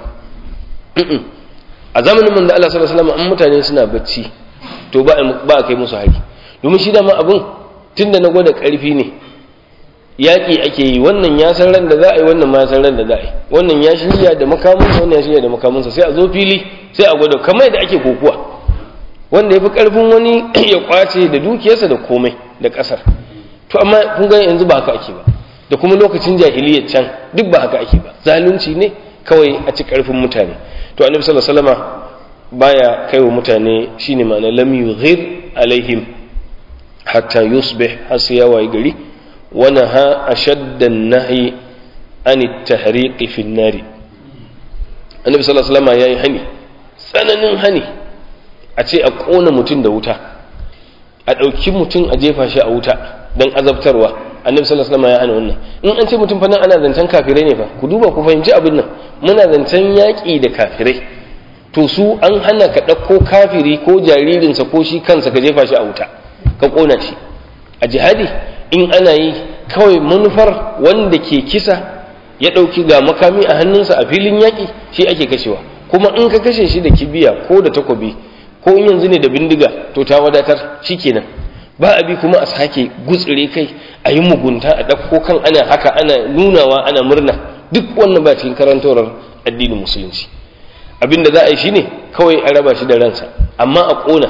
a zamanin manzo Allah sallallahu alaihi wasallam an mutane suna bacci to ba ba kai musu hari domin shi da ma abun tunda na gwada karfi ne yaƙi ake yi wannan ya san ran da za a yi wannan ma ya san ran da za a yi wannan ya shirya da makamunsa wannan ya shirya da makamunsa sai a zo fili sai a gwada kamar da ake kokuwa wanda ya fi ƙarfin wani ya kwace da dukiyarsa da komai da ƙasar to amma kun ga yanzu ba haka ake ba da kuma lokacin jahiliyyar can duk ba haka ake ba zalunci ne kawai a ci ƙarfin mutane to annabi sallallahu alaihi wasallama baya kaiwa mutane shine ma'ana lam yughir alaihim hatta yusbih har sai ya wayi gari ونهى أشد النهي عن التحريق في النار النبي صلى الله عليه وسلم yayi hani tsananin hani a ce a ƙona mutum da wuta a ɗauki mutum a jefa shi a wuta don azabtarwa annabi sallallahu alaihi wasallam ya hana wannan in an ce mutum fa nan ana zancen kafirai ne fa ku duba ku fahimci abin nan muna zancen yaƙi da kafirai to su an hana ka ɗauko kafiri ko jaririnsa ko shi kansa ka jefa shi a wuta ka ƙona shi a jihadi in ana yi kawai manufar wanda ke kisa ya ɗauki ga makami a hannunsa a filin yaƙi shi ake kashewa kuma in ka kashe shi da kibiya ko da takobi ko in yanzu ne da bindiga to ta wadatar shi kenan ba a bi kuma a sake gutsire kai a yi mugunta a ɗauko kan ana haka ana nunawa ana murna duk wannan ba cikin karantarwar addinin musulunci abin da za a yi shine kawai a raba shi da ransa amma a ƙona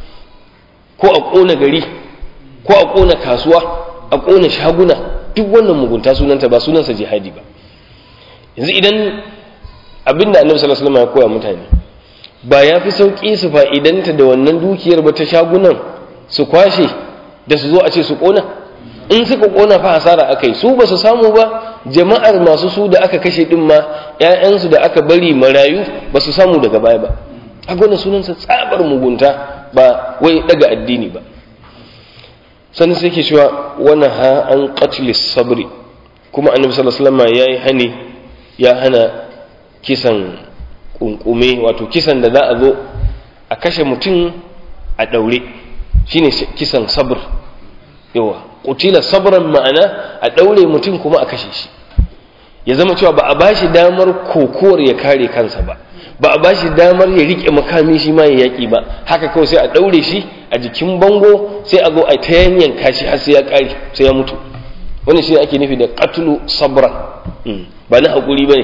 ko a ƙona gari ko a ƙona kasuwa a ƙona shaguna duk wannan mugunta sunanta ba sunansa jihadi ba yanzu idan abinda annabi sallallahu alaihi wasallam ya koya mutane ba ya fi sauƙi su fa'idanta da wannan dukiyar ba ta shagunan su kwashe da su zo a ce su ƙona in suka ƙona fa hasara aka yi su ba su samu ba jama'ar masu su da aka kashe ɗin ma ‘ya'yansu da aka bari marayu ba su samu daga baya ba a wannan sunansa tsabar mugunta ba wai daga addini ba sannan sai ke cewa wani ha an qatlis sabri kuma annabi sallallahu alaihi wasallam yayi hani ya hana kisan kunkume wato kisan da za a zo a kashe mutum a daure shine kisan sabr yawa qutila sabran ma'ana a daure mutum kuma a kashe shi ya zama cewa ba a bashi damar kokowar ya kare kansa ba ba a bashi damar ya rike makami shi ma ya yaki ba haka kawai sai a daure shi a jikin bango sai a zo a ta yanyan kashi har sai ya kare sai ya mutu wannan shi ake nufi da qatlu sabran ba na hakuri bane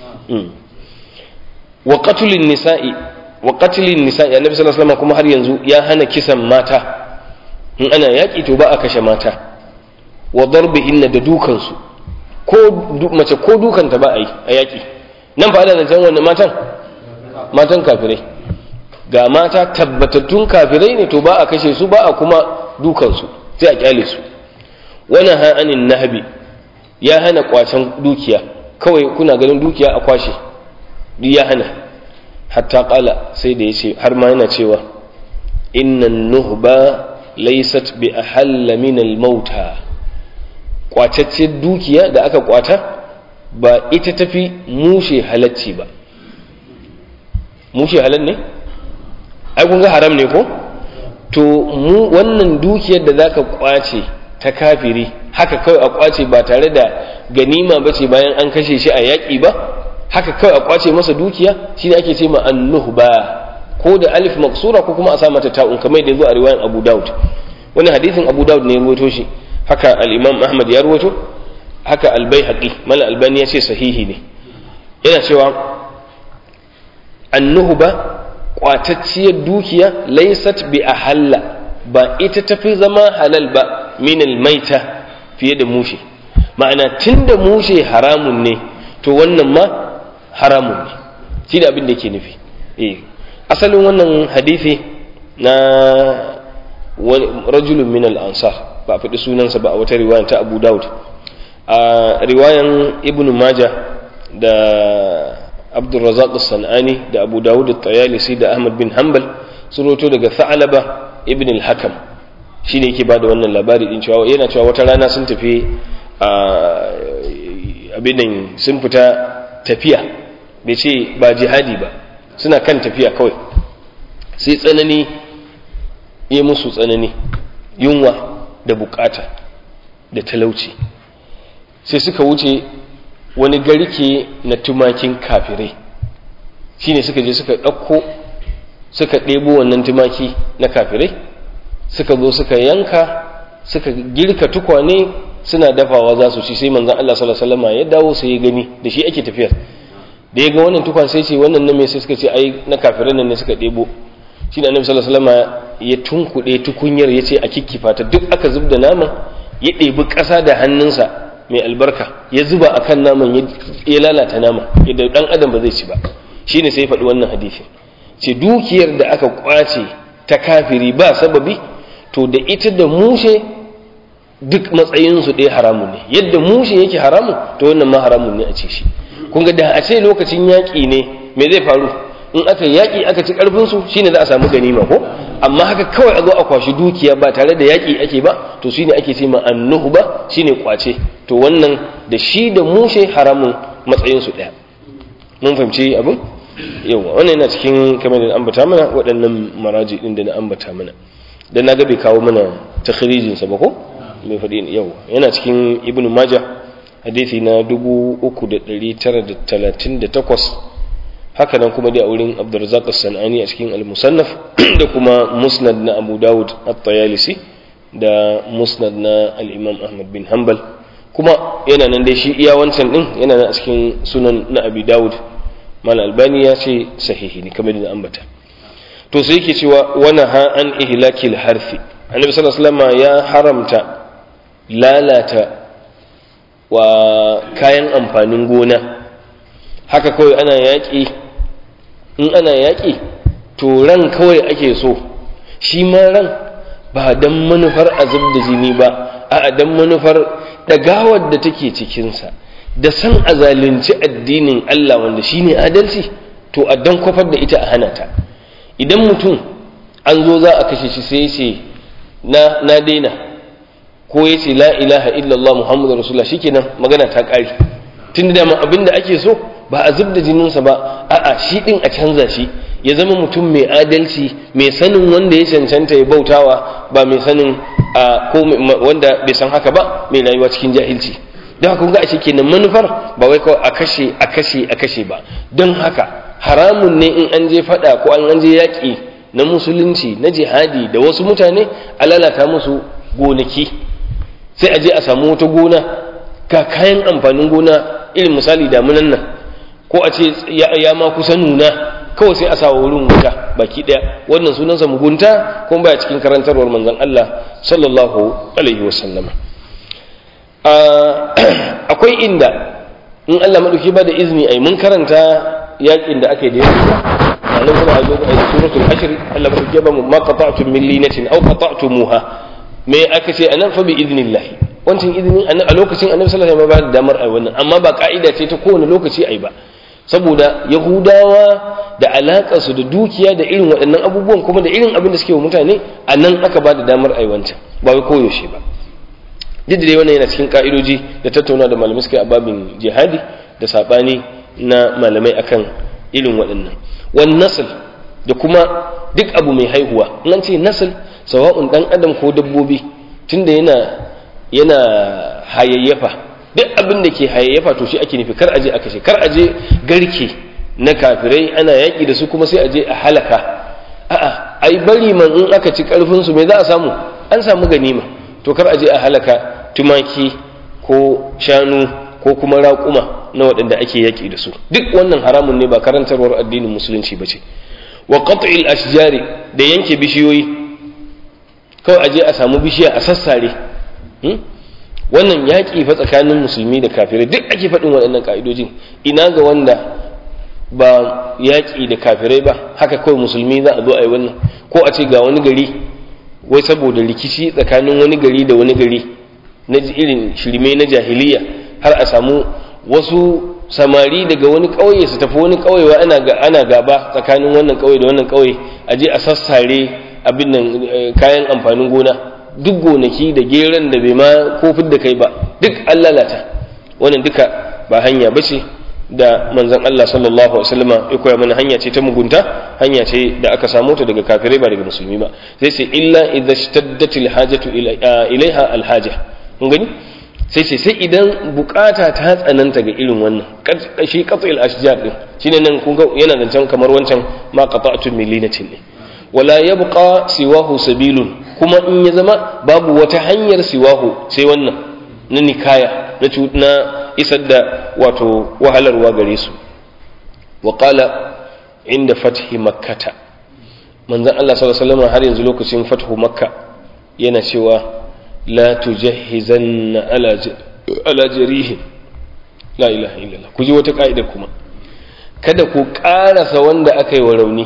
wa qatlin nisa'i wa qatlin nisa'i annabi sallallahu alaihi wasallam kuma har yanzu ya hana kisan mata in ana yaki to ba a kashe mata wa darbihinna da dukansu ko mace ko dukanta ba a yi a yaki nan fa ana zancen wannan matan matan kafirai ga mata tabbatattun kafirai ne to ba a kashe su ba a kuma dukansu sai a kyale su wannan ha'anin nahabi ya hana kwacen dukiya kawai kuna ganin dukiya a kwashe duk ya hana hatta kala sai da ya ce har ma yana cewa innan nuhba laysat bi ahalla min al-mauta kwatacce dukiya da aka kwata ba ita tafi mushe halacci ba mushe halal ne ai kun ga haram ne ko to mu wannan dukiyar da zaka kwace ta kafiri haka kawai a kwace ba tare da ganima ba ce bayan an kashe shi a yaƙi ba haka kawai a kwace masa dukiya shine ake ce ma annuhba ko da alif maksura ko kuma a sa mata ta'un kamar da yazo a riwayan Abu Dawud wani hadisin Abu Dawud ne ya ruwaito shi haka al-Imam Ahmad ya ruwaito haka al-Baihaqi mal albani ya ce sahihi ne yana cewa annuhba kwatacciyar dukiya laysat bi ahalla ba ita tafi zama halal ba min al-maita fiye da mushe ma'ana tunda mushe haramun ne to wannan ma haramun ne shi da abin da ke nufi eh asalin wannan hadisi na rajulun min al-ansar ba faɗi sunansa ba a wata riwayan ta Abu Dawud a riwayan Ibn Majah da Abdul Razak sanani da Abu Dawud at-Tayalisi da Ahmad bin Hanbal sun roto daga Tha'laba ibn al-Hakam shine yake bada wannan labari din cewa yana cewa wata rana sun tafi abin nan sun fita tafiya bai ce ba jihadi ba suna kan tafiya kawai sai tsanani ya musu tsanani yunwa da bukata da talauci sai suka wuce wani garke na tumakin kafirai shine suka je suka ɗauko suka ɗebo wannan tumaki na kafirai suka zo suka yanka suka girka tukwane suna dafawa za su ci sai manzon Allah sallallahu alaihi wasallam ya dawo sai ya gani da shi ake tafiyar da ya ga wannan tukwan sai ce wannan na me sai suka ce ai na kafirai nan ne suka ɗebo shi da annabi sallallahu alaihi wasallam ya tunkuɗe tukunyar ya ce a kikkifa ta duk aka zub da naman ya ɗebi ƙasa da hannunsa mai albarka ya zuba akan naman ya lalata naman yadda ɗan adam ba zai ci ba shine sai ya faɗi wannan hadisi ce dukiyar da aka kwace ta kafiri ba sababi to da ita da mushe duk matsayinsu ɗaya haramun ne yadda mushe yake haramun to wannan ma haramun ne a ce shi kun ga da a ce lokacin yaƙi ne me zai faru in aka yaƙi aka ci ƙarfinsu shine za a samu ganima ko amma haka kawai a zo a kwashi dukiya ba tare da yaƙi ake ba to shine ake ce ma annuhu ba shine kwace to wannan da shi da mushe haramun matsayinsu ɗaya mun fahimci abin yawa wannan yana cikin kamar da ambata mana waɗannan maraji ɗin da na ambata mana dan na ga bai kawo mana takhrijin sa ba ko mai faɗi yawa yana cikin ibnu majah hadisi na 3938 haka nan kuma dai a wurin abdurrazzaq as-sanani a cikin al-musannaf da kuma musnad na abu dawud at-tayalisi da musnad na al-imam ahmad bin hanbal kuma yana nan dai shi iya wancan din yana nan a cikin sunan na abi dawud mal albani ya ce sahihi ne kamar da ambata to sai yake cewa wana ha an ihlakil harfi annabi sallallahu alaihi wasallam ya haramta lalata wa kayan amfanin gona haka kawai ana yaƙi in ana yaƙi to ran kawai ake so shi ma ran ba don manufar azab da jini ba a don manufar ɗagawar da take cikinsa da san a zalunci addinin Allah wanda shi ne adalci to a don kwafar da ita a hana ta idan mutum an zo za a kashe shi sai ce na daina ko ya ce la ilaha illallah muhammadu rasulullah shikenan magana ta ƙari tun da dama abin da ake so ba a zub da jininsa ba a'a shi ɗin a canza shi ya zama mutum mai adalci mai sanin wanda ya cancanta ya bautawa ba mai sanin ko wanda bai san haka ba mai rayuwa cikin jahilci don haka kun ga ashe kenan manufar ba wai kawai a kashe a kashe a kashe ba don haka haramun ne in an je faɗa ko an je yaƙi na musulunci na jihadi da wasu mutane a lalata musu gonaki sai a je a samu wata gona ga kayan amfanin gona irin misali damunan nan ko a ce ya ma kusa nuna kawai sai a sa wurin wuta baki daya wannan sunansa mugunta kuma baya cikin karantarwar manzon Allah sallallahu alaihi wasallama akwai inda in Allah madauki ba da izini ai mun karanta yakin da aka yi da yake nan kuma a zo a suratul hashr Allah madauki ba mu ma qata'tum min linatin aw qata'tumuha me aka ce anan fa bi idnillah wancan izinin a lokacin annabi sallallahu alaihi wasallam ba da damar ai wannan amma ba ka'ida ce ta kowane lokaci ai ba saboda yahudawa da alaƙarsu da dukiya da irin waɗannan abubuwan kuma da irin abin da suke wa mutane a nan aka ba da damar aiwancan ba wai koyaushe ba duk da dai wannan yana cikin ka'idoji da tattauna da malamai suka yi a babin jihadi da saɓani na malamai akan irin waɗannan wani nasl da kuma duk abu mai haihuwa in an ce nasl sawa'un ɗan adam ko dabbobi tunda yana yana hayayyafa duk abin da ke hayayyafa to shi ake nufi kar aje a kashe kar aje garke na kafirai ana yaƙi da su kuma sai aje a halaka a'a ai bari man in aka ci karfin su me za a samu an samu ganima to kar aje a halaka tumaki ko shanu ko kuma raƙuma na waɗanda ake yaƙi da su duk wannan haramun ne ba karantarwar addinin musulunci ba ce wa qat'il ashjari da yanke bishiyoyi kawai aje a samu bishiya a sassare wannan yaƙi fa tsakanin musulmi da kafirai duk ake faɗin waɗannan ƙa'idojin ina ga wanda ba yaƙi da kafirai ba haka kawai musulmi za a zo a yi wannan ko a ce ga wani gari wai saboda rikici tsakanin wani gari da wani gari na irin shirme na jahiliya har a samu wasu samari daga wani ƙauye su tafi wani ƙauye wa ana gaba tsakanin wannan ƙauye da wannan ƙauye a je a sassare abin nan kayan amfanin gona duk gonaki da geran da bai ma kofin da kai ba duk an lalata wannan duka ba hanya ba ce da manzon Allah sallallahu alaihi wasallam ya koya mana hanya ce ta mugunta hanya ce da aka samu ta daga kafirai ba daga musulmi ba sai sai illa idza shtaddat alhajatu ilaiha alhaja kun gani sai sai sai idan bukata ta tsananta ga irin wannan shi qat'il ashjar din shine nan kun ga yana zancen kamar wancan ma qata'tu millinatin ne wala yabqa siwahu sabilun kuma in ya zama babu wata hanyar siwahu sai wannan na nikaya na isar da wato wahalarwa gare su wa qala inda fathi makkata manzon Allah sallallahu alaihi wasallam har yanzu lokacin fathu makka yana cewa la tujahhizanna ala ala jarihin la ilaha illallah ku ji wata ka'ida kuma kada ku karasa wanda aka yi wa rauni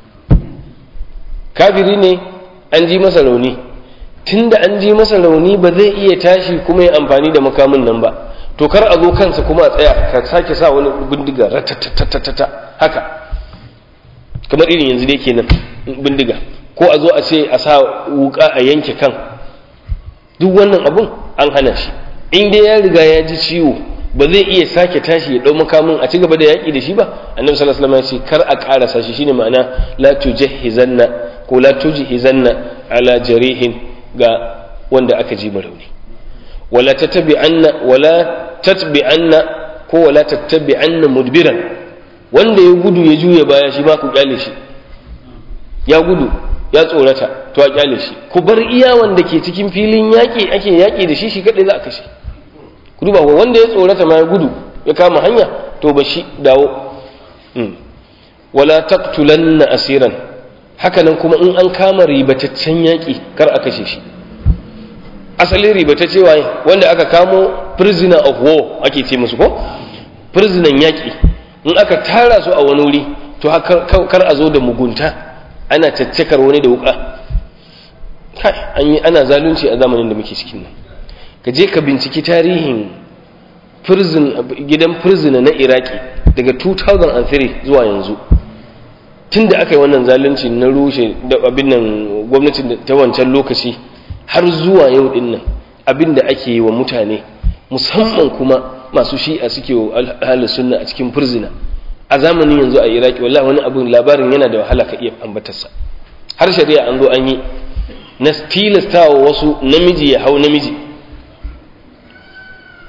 kafiri ne an ji masa rauni tunda an ji masa rauni ba zai iya tashi kuma ya amfani da makamin nan ba to kar a zo kansa kuma a tsaya ka sake sa wani bindiga ratatatatata haka kamar irin yanzu dai kenan bindiga ko a zo a ce a sa wuka a yanke kan duk wannan abun an hana shi in dai ya riga ya ji ciwo ba zai iya sake tashi ya dau makamin a ci gaba da yaki da shi ba annabi sallallahu alaihi wasallam ya ce kar a karasa shi shine ma'ana la tujahizanna ko la tujhizanna ala jarihin ga wanda aka ji rauni wala tattabi'anna wala tatbi'anna ko wala tattabi'anna mudbiran wanda ya gudu ya juya baya shi ba ku kyale shi ya gudu ya tsorata to a kyale shi ku bar iya wanda ke cikin filin yaƙi ake yaƙi da shi shi kaɗai za a kashe ku duba wanda ya tsorata ma ya gudu ya kama hanya to ba shi dawo wala taqtulanna asiran hakanan kuma in an kama ribataccen yaƙi kar a kashe shi asalin ribatacce waye wanda aka kamo prisoner of war ake ce musu ko prisoner yaƙi in aka tara su a wani wuri to kar a zo da mugunta ana caccakar wani da wuka kai an yi ana zalunci a zamanin da muke cikin nan ka je ka binciki tarihin gidan prisoner na iraki daga 2003 zuwa yanzu tun da aka yi wannan zalunci na rushe da abin nan gwamnatin ta wancan lokaci har zuwa yau din nan abin da ake yi wa mutane musamman kuma masu shi'a suke wa ahalin sunna a cikin furzina a zamanin yanzu a iraki wallahi wani abin labarin yana da wahala ka iya ambatarsa har shari'a an zo an yi na tilastawa wasu namiji ya hau namiji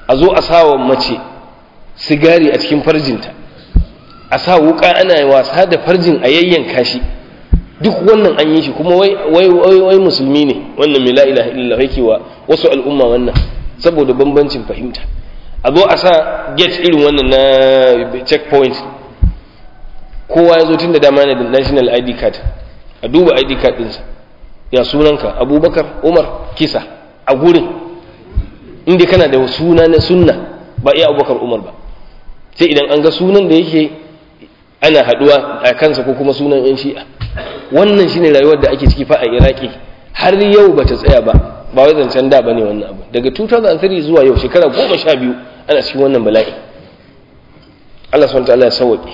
a zo a sawa mace sigari a cikin farjinta a sa wuka ana wasa da farjin a yayyanka shi duk wannan an yi shi kuma wai wai wai musulmi ne wannan mai la ilaha illallah yake wa wasu al'umma wannan saboda bambancin fahimta a zo a sa gate irin wannan na checkpoint kowa ya zo tun da dama ne da national id card a duba id card ɗinsa ya sunanka abubakar umar kisa a gurin inda kana da suna na sunna ba iya abubakar umar ba sai idan an ga sunan da yake ana haduwa a kansa ko kuma sunan yan shi'a wannan shine rayuwar da ake ciki fa a iraki har yau ba ta tsaya ba ba wai zancen da bane wannan abu daga 2003 zuwa yau shekara goma sha biyu ana cikin wannan bala'i Allah subhanahu wa ta'ala ya sauke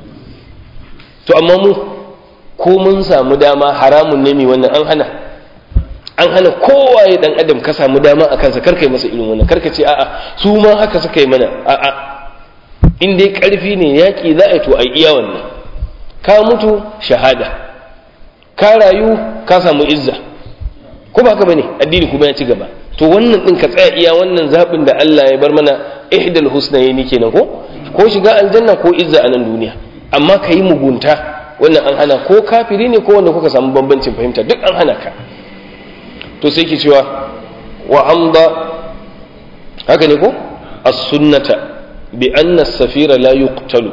to amma mu ko mun samu dama haramun ne mai wannan an hana an hana kowaye dan adam ka samu dama a kansa karkai masa irin wannan karka ce a'a su ma haka suka yi mana a'a in dai karfi ne yaki za a yi to a iya wannan ka mutu shahada ka rayu ka samu izza ko ba haka bane addini kuma ya ci gaba to wannan din ka tsaya iya wannan zabin da Allah ya bar mana ihdal husnayni kenan ko ko shiga aljanna ko izza a nan duniya amma ka yi mugunta wannan an hana ko kafiri ne ko wanda kuka samu bambancin fahimta duk an hana ka to sai ke cewa wa amda haka ne ko as-sunnata bi anna as-safira la yuqtalu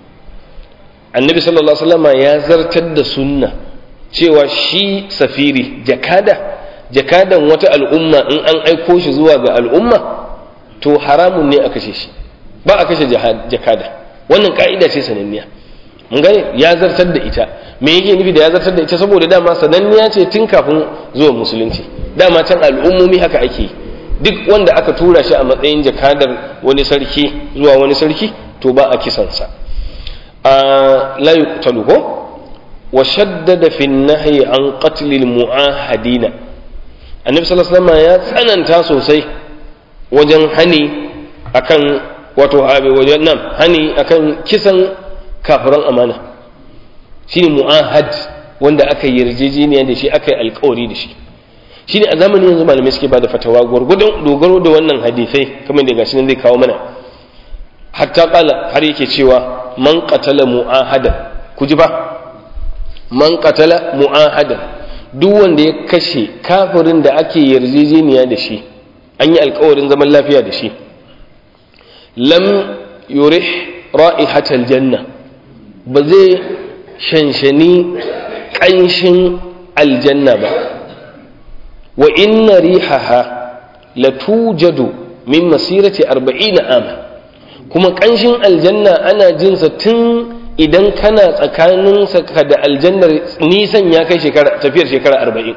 annabi sallallahu alaihi wasallam ya zartar da sunna cewa shi safiri jakada jakadan wata al'umma in an aiko shi zuwa ga al'umma to haramun ne a kashe shi ba a kashe jakada wannan ka'ida ce sananniya mun gane ya zartar da ita me yake nufi da ya zartar da ita saboda dama sananniya ce tun kafin zuwa musulunci dama can al'ummomi haka ake duk wanda aka tura shi a matsayin jakadar wani sarki zuwa wani sarki to ba a kisansa a la yuqtalu ko wa shaddada fi nahyi an qatl al mu'ahadina annabi sallallahu alaihi wasallam ya tsananta sosai wajen hani akan wato wajen nan hani akan kisan kafiran amana shine mu'ahad wanda aka yi yarjejeniya da shi aka yi alkawari da shi shine a zamanin yanzu malamai suke bada fatawa gwargwadon dogaro da wannan hadisai kamar da gashi nan zai kawo mana hatta kala har yake cewa man qatala mu'ahadan ku ji ba man qatala mu'ahadan duk wanda ya kashe kafirin da ake yarjejeniya da shi an yi alkawarin zaman lafiya da shi lam yurih ra'ihatal janna ba zai shanshani ƙanshin aljanna ba wa inna rihaha la tujadu min masirati arba'ina ama kuma ƙanshin aljanna ana jinsa tun idan kana tsakanin ka da aljannar nisan ya kai shekara tafiyar shekara arba'in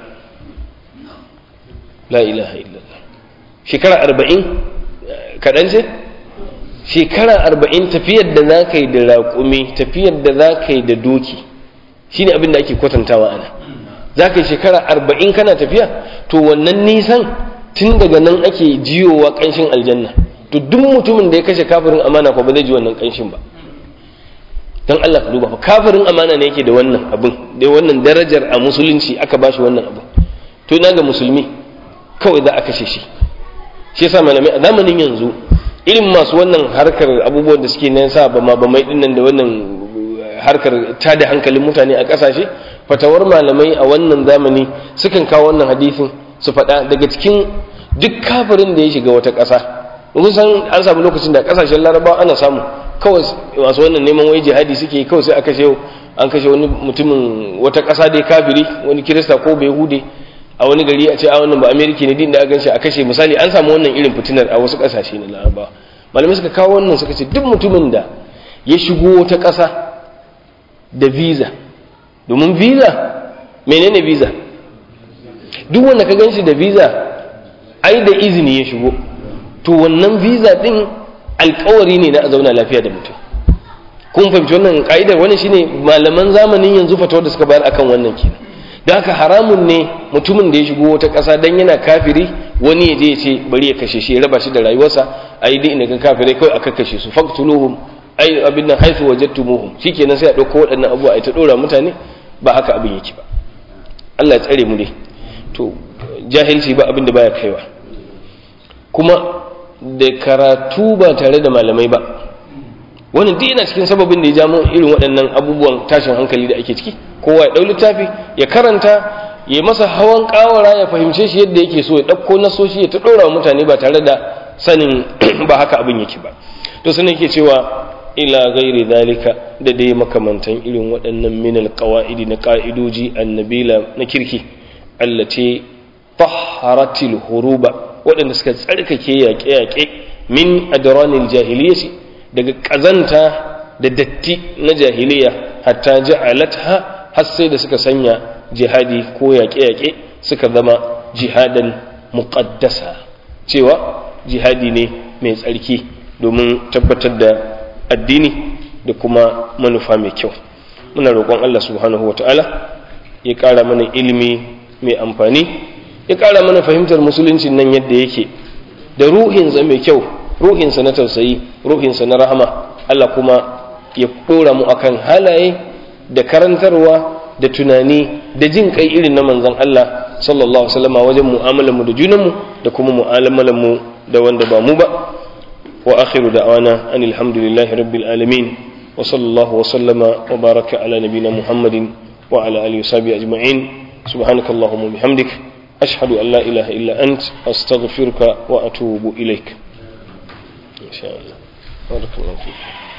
la ilaha illallah shekara arba'in kaɗan ce shekara arba'in tafiyar da za ka yi da raƙumi tafiyar da za ka yi da doki shine abin da ake kwatantawa ana za ka yi shekara arba'in kana tafiya to wannan nisan tun daga nan ake jiyowa ƙanshin aljanna to duk mutumin da ya kashe kafirin amana ko ba zai ji wannan ƙanshin ba don Allah ka duba fa kafirin amana ne yake da wannan abin da wannan darajar a musulunci aka bashi wannan abin to ina ga musulmi kawai za a kashe shi shi yasa malamai a zamanin yanzu irin masu wannan harkar abubuwan da suke nan sa ba ma ba mai dinnan da wannan harkar tada hankalin mutane a kasashe fatawar malamai a wannan zamani sukan kawo wannan hadisin su faɗa daga cikin duk kafirin da ya shiga wata ƙasa mun san an samu lokacin da ƙasashen larabawa ana samu kawai masu wannan neman wai jihadi suke kawai sai a kashe an kashe wani mutumin wata ƙasa dai kafiri wani kirista ko bai hude a wani gari a ce a wannan ba amerika ne din da aka a kashe misali an samu wannan irin fitinar a wasu kasashe na larabawa malamai suka kawo wannan suka ce duk mutumin da ya shigo wata ƙasa da visa domin visa menene visa duk wanda ka ganshi da visa ai da izini ya shigo to wannan visa din alkawari ne na a zauna lafiya da mutum kun fahimci wannan ka'idar wannan shine malaman zamanin yanzu fatawar da suka bayar akan wannan kenan da haka haramun ne mutumin da ya shigo wata ƙasa dan yana kafiri wani ya je ya ce bari ya kashe shi ya raba shi da rayuwarsa a yi dai kan kafirai kawai aka kashe su faktuluhum ai abin nan haifu wajadtumuhum shikenan sai a ɗauko waɗannan abubuwa a ta ɗora mutane ba haka abin yake ba Allah ya tsare mu dai to jahilci ba abin da baya kaiwa kuma da karatu ba tare da malamai ba wannan duk yana cikin sababin da ya ja mu irin waɗannan abubuwan tashin hankali da ake ciki kowa ya ɗau littafi ya karanta ya masa hawan ƙawara ya fahimce shi yadda yake so ya ɗauko nasoshi ya ta ɗora wa mutane ba tare da sanin ba haka abin yake ba to sun yake cewa ila gairi zalika da dai makamantan irin waɗannan minal qawaidi na ƙa'idoji annabila na kirki allace taharatil huruba waɗanda suka tsarkake yaƙe-yaƙe min adranil jahiliyyati daga ƙazanta da datti na jahiliya hatta ja'alatha har sai da suka sanya jihadi ko yaƙe-yaƙe suka zama jihadan muqaddasa cewa jihadi ne mai tsarki domin tabbatar da addini da kuma manufa mai kyau muna roƙon Allah subhanahu wata'ala ya ƙara mana ilimi mai amfani ya ƙara mana fahimtar musuluncin nan yadda yake da ruhinsa mai kyau ruhinsa na tausayi ruhinsa na rahama Allah kuma ya ɗora mu akan halaye da karantarwa da tunani da jin kai irin na manzon Allah sallallahu alaihi wasallam wajen mu'amalar mu da junanmu da kuma mu'amalar mu da wanda ba mu ba wa akhiru da'wana anil hamdulillahi rabbil alamin wa sallallahu wa sallama wa baraka ala nabina muhammadin wa ala alihi wa sahbihi ajma'in subhanakallahumma bihamdik ashhadu an la ilaha illa ant astaghfiruka wa atubu ilaik insha Allah barakallahu fiik